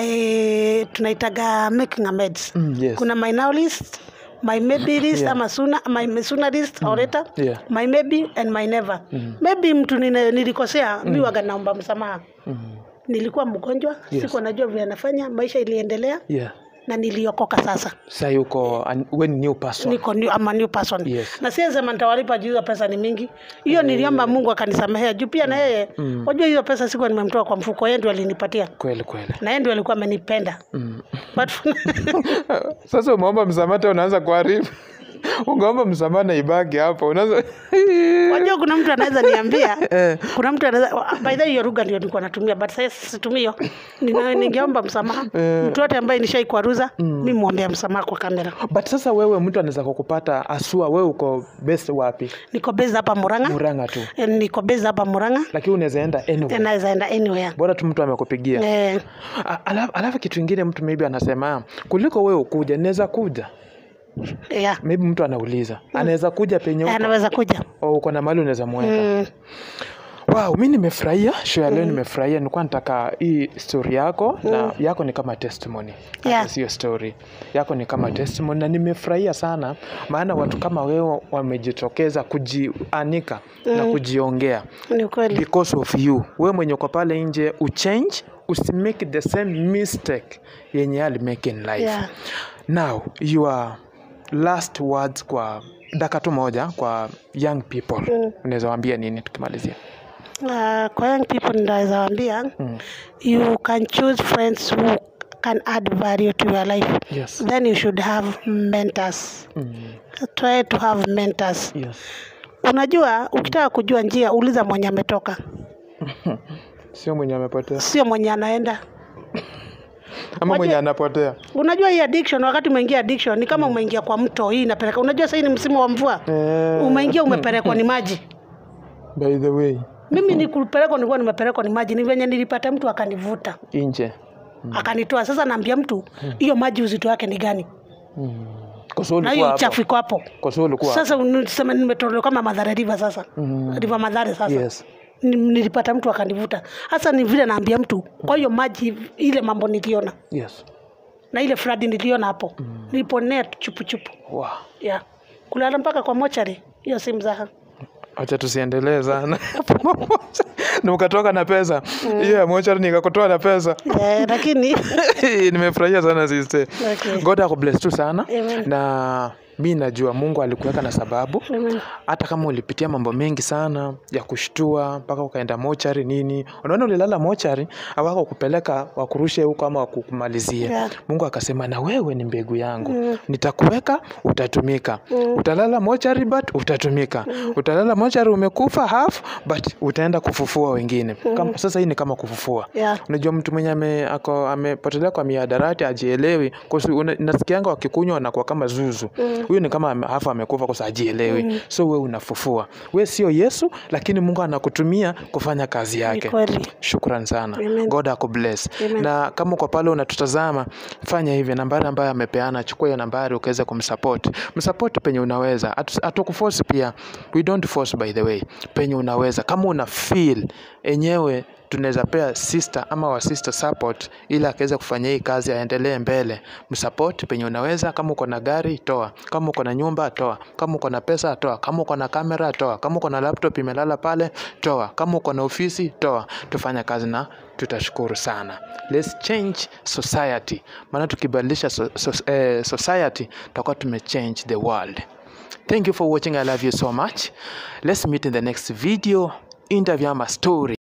Speaker 1: my tunaitaga making amends
Speaker 2: Mm, yes.
Speaker 1: kuna my now list my maybe list
Speaker 2: Yeah.
Speaker 1: ama sooner, my sooner list or later
Speaker 2: Yeah.
Speaker 1: my maybe and my never maybe mtu nine- nilikosea mi waga naomba msamaha
Speaker 2: Mm.
Speaker 1: nilikuwa mgonjwa
Speaker 2: Yes.
Speaker 1: sikuwa najua vile nafanya maisha iliendelea
Speaker 2: yeah
Speaker 1: na niliokoka sasa
Speaker 2: sa yuko an- we ni new person
Speaker 1: niko new, ama new person
Speaker 2: Yes.
Speaker 1: na siesema nitawalipa juu hiyo pesa ni mingi hiyo niliomba mungu akanisamehea juu pia na yeye
Speaker 2: Mm.
Speaker 1: wajua hiyo pesa sikuwa nimemtoa kwa mfuko yeye ndio alinipatia
Speaker 2: kweli kweli
Speaker 1: na yeye ndio alikuwa amenipenda
Speaker 2: mm.
Speaker 1: but
Speaker 2: sasa umeomba msamaha tena unaanza kuharibu ungeomba msamaha na ibaki hapo unaanza
Speaker 1: wajua kuna mtu anaweza niambia
Speaker 2: Eh.
Speaker 1: kuna mtu anaweza by the way, hiyo lugha ndio nilikuwa natumia but sasa situmii hiyo Nina- ningeomba msamaha
Speaker 2: Eh.
Speaker 1: mtu yote ambaye nishaikwaruza mi mwombea msamaha kwa kamera
Speaker 2: but sasa wewe mtu anaweza kukupata asua wewe uko best wapi
Speaker 1: niko base hapa muranga
Speaker 2: muranga tu
Speaker 1: Eh, niko base hapa muranga
Speaker 2: lakini unaweza enda anywhere
Speaker 1: naweza enda anywhere
Speaker 2: bora tu mtu amekupigia
Speaker 1: eh,
Speaker 2: A- alafu, alafu kitu ingine mtu maybe anasema kuliko wewe ukuja naweza kuja
Speaker 1: yeah.
Speaker 2: maybe mtu anauliza anaweza kuja penye
Speaker 1: Eh,
Speaker 2: uko
Speaker 1: anaweza kuja
Speaker 2: au uko na mali unaweza mweka
Speaker 1: mm.
Speaker 2: wow mi nimefurahia show ya leo nimefurahia nilikuwa nataka hii story yako na yako ni kama testimony Hata
Speaker 1: Yeah.
Speaker 2: sio story yako ni kama testimony na nimefurahia sana maana watu kama wewe wamejitokeza kujianika na kujiongea
Speaker 1: ni ukweli
Speaker 2: because of you we mwenye uko pale nje uchange usimake the same mistake yenye alimake in life
Speaker 1: Yeah.
Speaker 2: now your last words kwa dakika tu moja kwa young people
Speaker 1: Mm.
Speaker 2: unaweza waambia nini tukimalizia
Speaker 1: uh, kwa young people ninaweza waambia you can choose friends who can add value to your life
Speaker 2: yes.
Speaker 1: then you should have mentors
Speaker 2: Mm.
Speaker 1: try to have mentors
Speaker 2: yes.
Speaker 1: unajua ukitaka kujua njia uliza mwenye ametoka
Speaker 2: sio mwenye amepotea
Speaker 1: sio mwenye anaenda
Speaker 2: ama
Speaker 1: Waje-
Speaker 2: mwenye anapotea
Speaker 1: unajua hii addiction wakati umeingia addiction ni kama umeingia kwa mto hii inapeleka unajua sasa hii ni msimu wa mvua
Speaker 2: eh,
Speaker 1: umeingia umepelekwa ni maji
Speaker 2: by the way
Speaker 1: mimi nikupelekwa nilikuwa nimepelekwa ni maji ni venye nilipata mtu akanivuta
Speaker 2: nje
Speaker 1: akanitoa sasa naambia mtu hiyo maji uzito wake ni gani
Speaker 2: mm. kwa sababu
Speaker 1: na
Speaker 2: ulikuwa
Speaker 1: hiyo
Speaker 2: hapo.
Speaker 1: uchafu iko hapo
Speaker 2: kwa sababu ulikuwa
Speaker 1: sasa niseme nimetolewa kama madhara riva sasa
Speaker 2: Mm.
Speaker 1: riva madhare sasa
Speaker 2: yes
Speaker 1: Ni- nilipata mtu akanivuta hasa ni vile naambia mtu kwa hiyo maji ile mambo niliona
Speaker 2: yes
Speaker 1: na ile fradi niliona hapo niliponea chupuchupu
Speaker 2: wow.
Speaker 1: yeah. kulala mpaka kwa mochari hiyo si mzaha
Speaker 2: acha tusiendelee sana na ukatoka na pesa hiyo ya mochari nikakutoa na pesa
Speaker 1: eh, lakini
Speaker 2: nimefurahia sana sister
Speaker 1: Okay.
Speaker 2: god akubless tu sana
Speaker 1: Amen.
Speaker 2: na mi najua mungu alikuweka na sababu
Speaker 1: Amen.
Speaker 2: hata kama ulipitia mambo mengi sana ya kushtua mpaka ukaenda mochari nini unaona ulilala mochari awako kupeleka wakurushe huko ama wakukumalizie
Speaker 1: Yeah.
Speaker 2: mungu akasema na wewe ni mbegu yangu nitakuweka utatumika utalala mochari but utatumika utalala mochari umekufa half but utaenda kufufua wengine kama, sasa hii ni kama kufufua
Speaker 1: Yeah.
Speaker 2: unajua mtu mwenye ame, ako- amepotelea kwa miadarati ajielewi kosi una- nasikianga wakikunywa wanakuwa kama zuzu huyu ni kama ame- hafa amekufa kosa ajielewi so we unafufua we sio yesu lakini mungu anakutumia kufanya kazi
Speaker 1: Ni
Speaker 2: yake
Speaker 1: kweli
Speaker 2: shukran sana
Speaker 1: Amen.
Speaker 2: god akubless
Speaker 1: Amen.
Speaker 2: na kama uko pale unatutazama fanya hivi nambari ambayo amepeana chukua hiyo nambari ukaweza kumsupport msupport penye unaweza Hatu- hatukuforce pia we don't force by the way penye unaweza kama una feel enyewe tunaweza pea sister ama wa sister support ili akaweza kufanya hii kazi aendelee mbele msupport penye unaweza kama uko na gari toa kama uko na nyumba toa kama uko na pesa toa kama uko na kamera toa kama uko na laptop imelala pale toa kama uko na ofisi toa tufanye kazi na tutashukuru sana let's change society maana tukibadilisha so, so, eh, society tutakuwa tumechange the world thank you for watching i love you so much let's meet in the next video interview ama story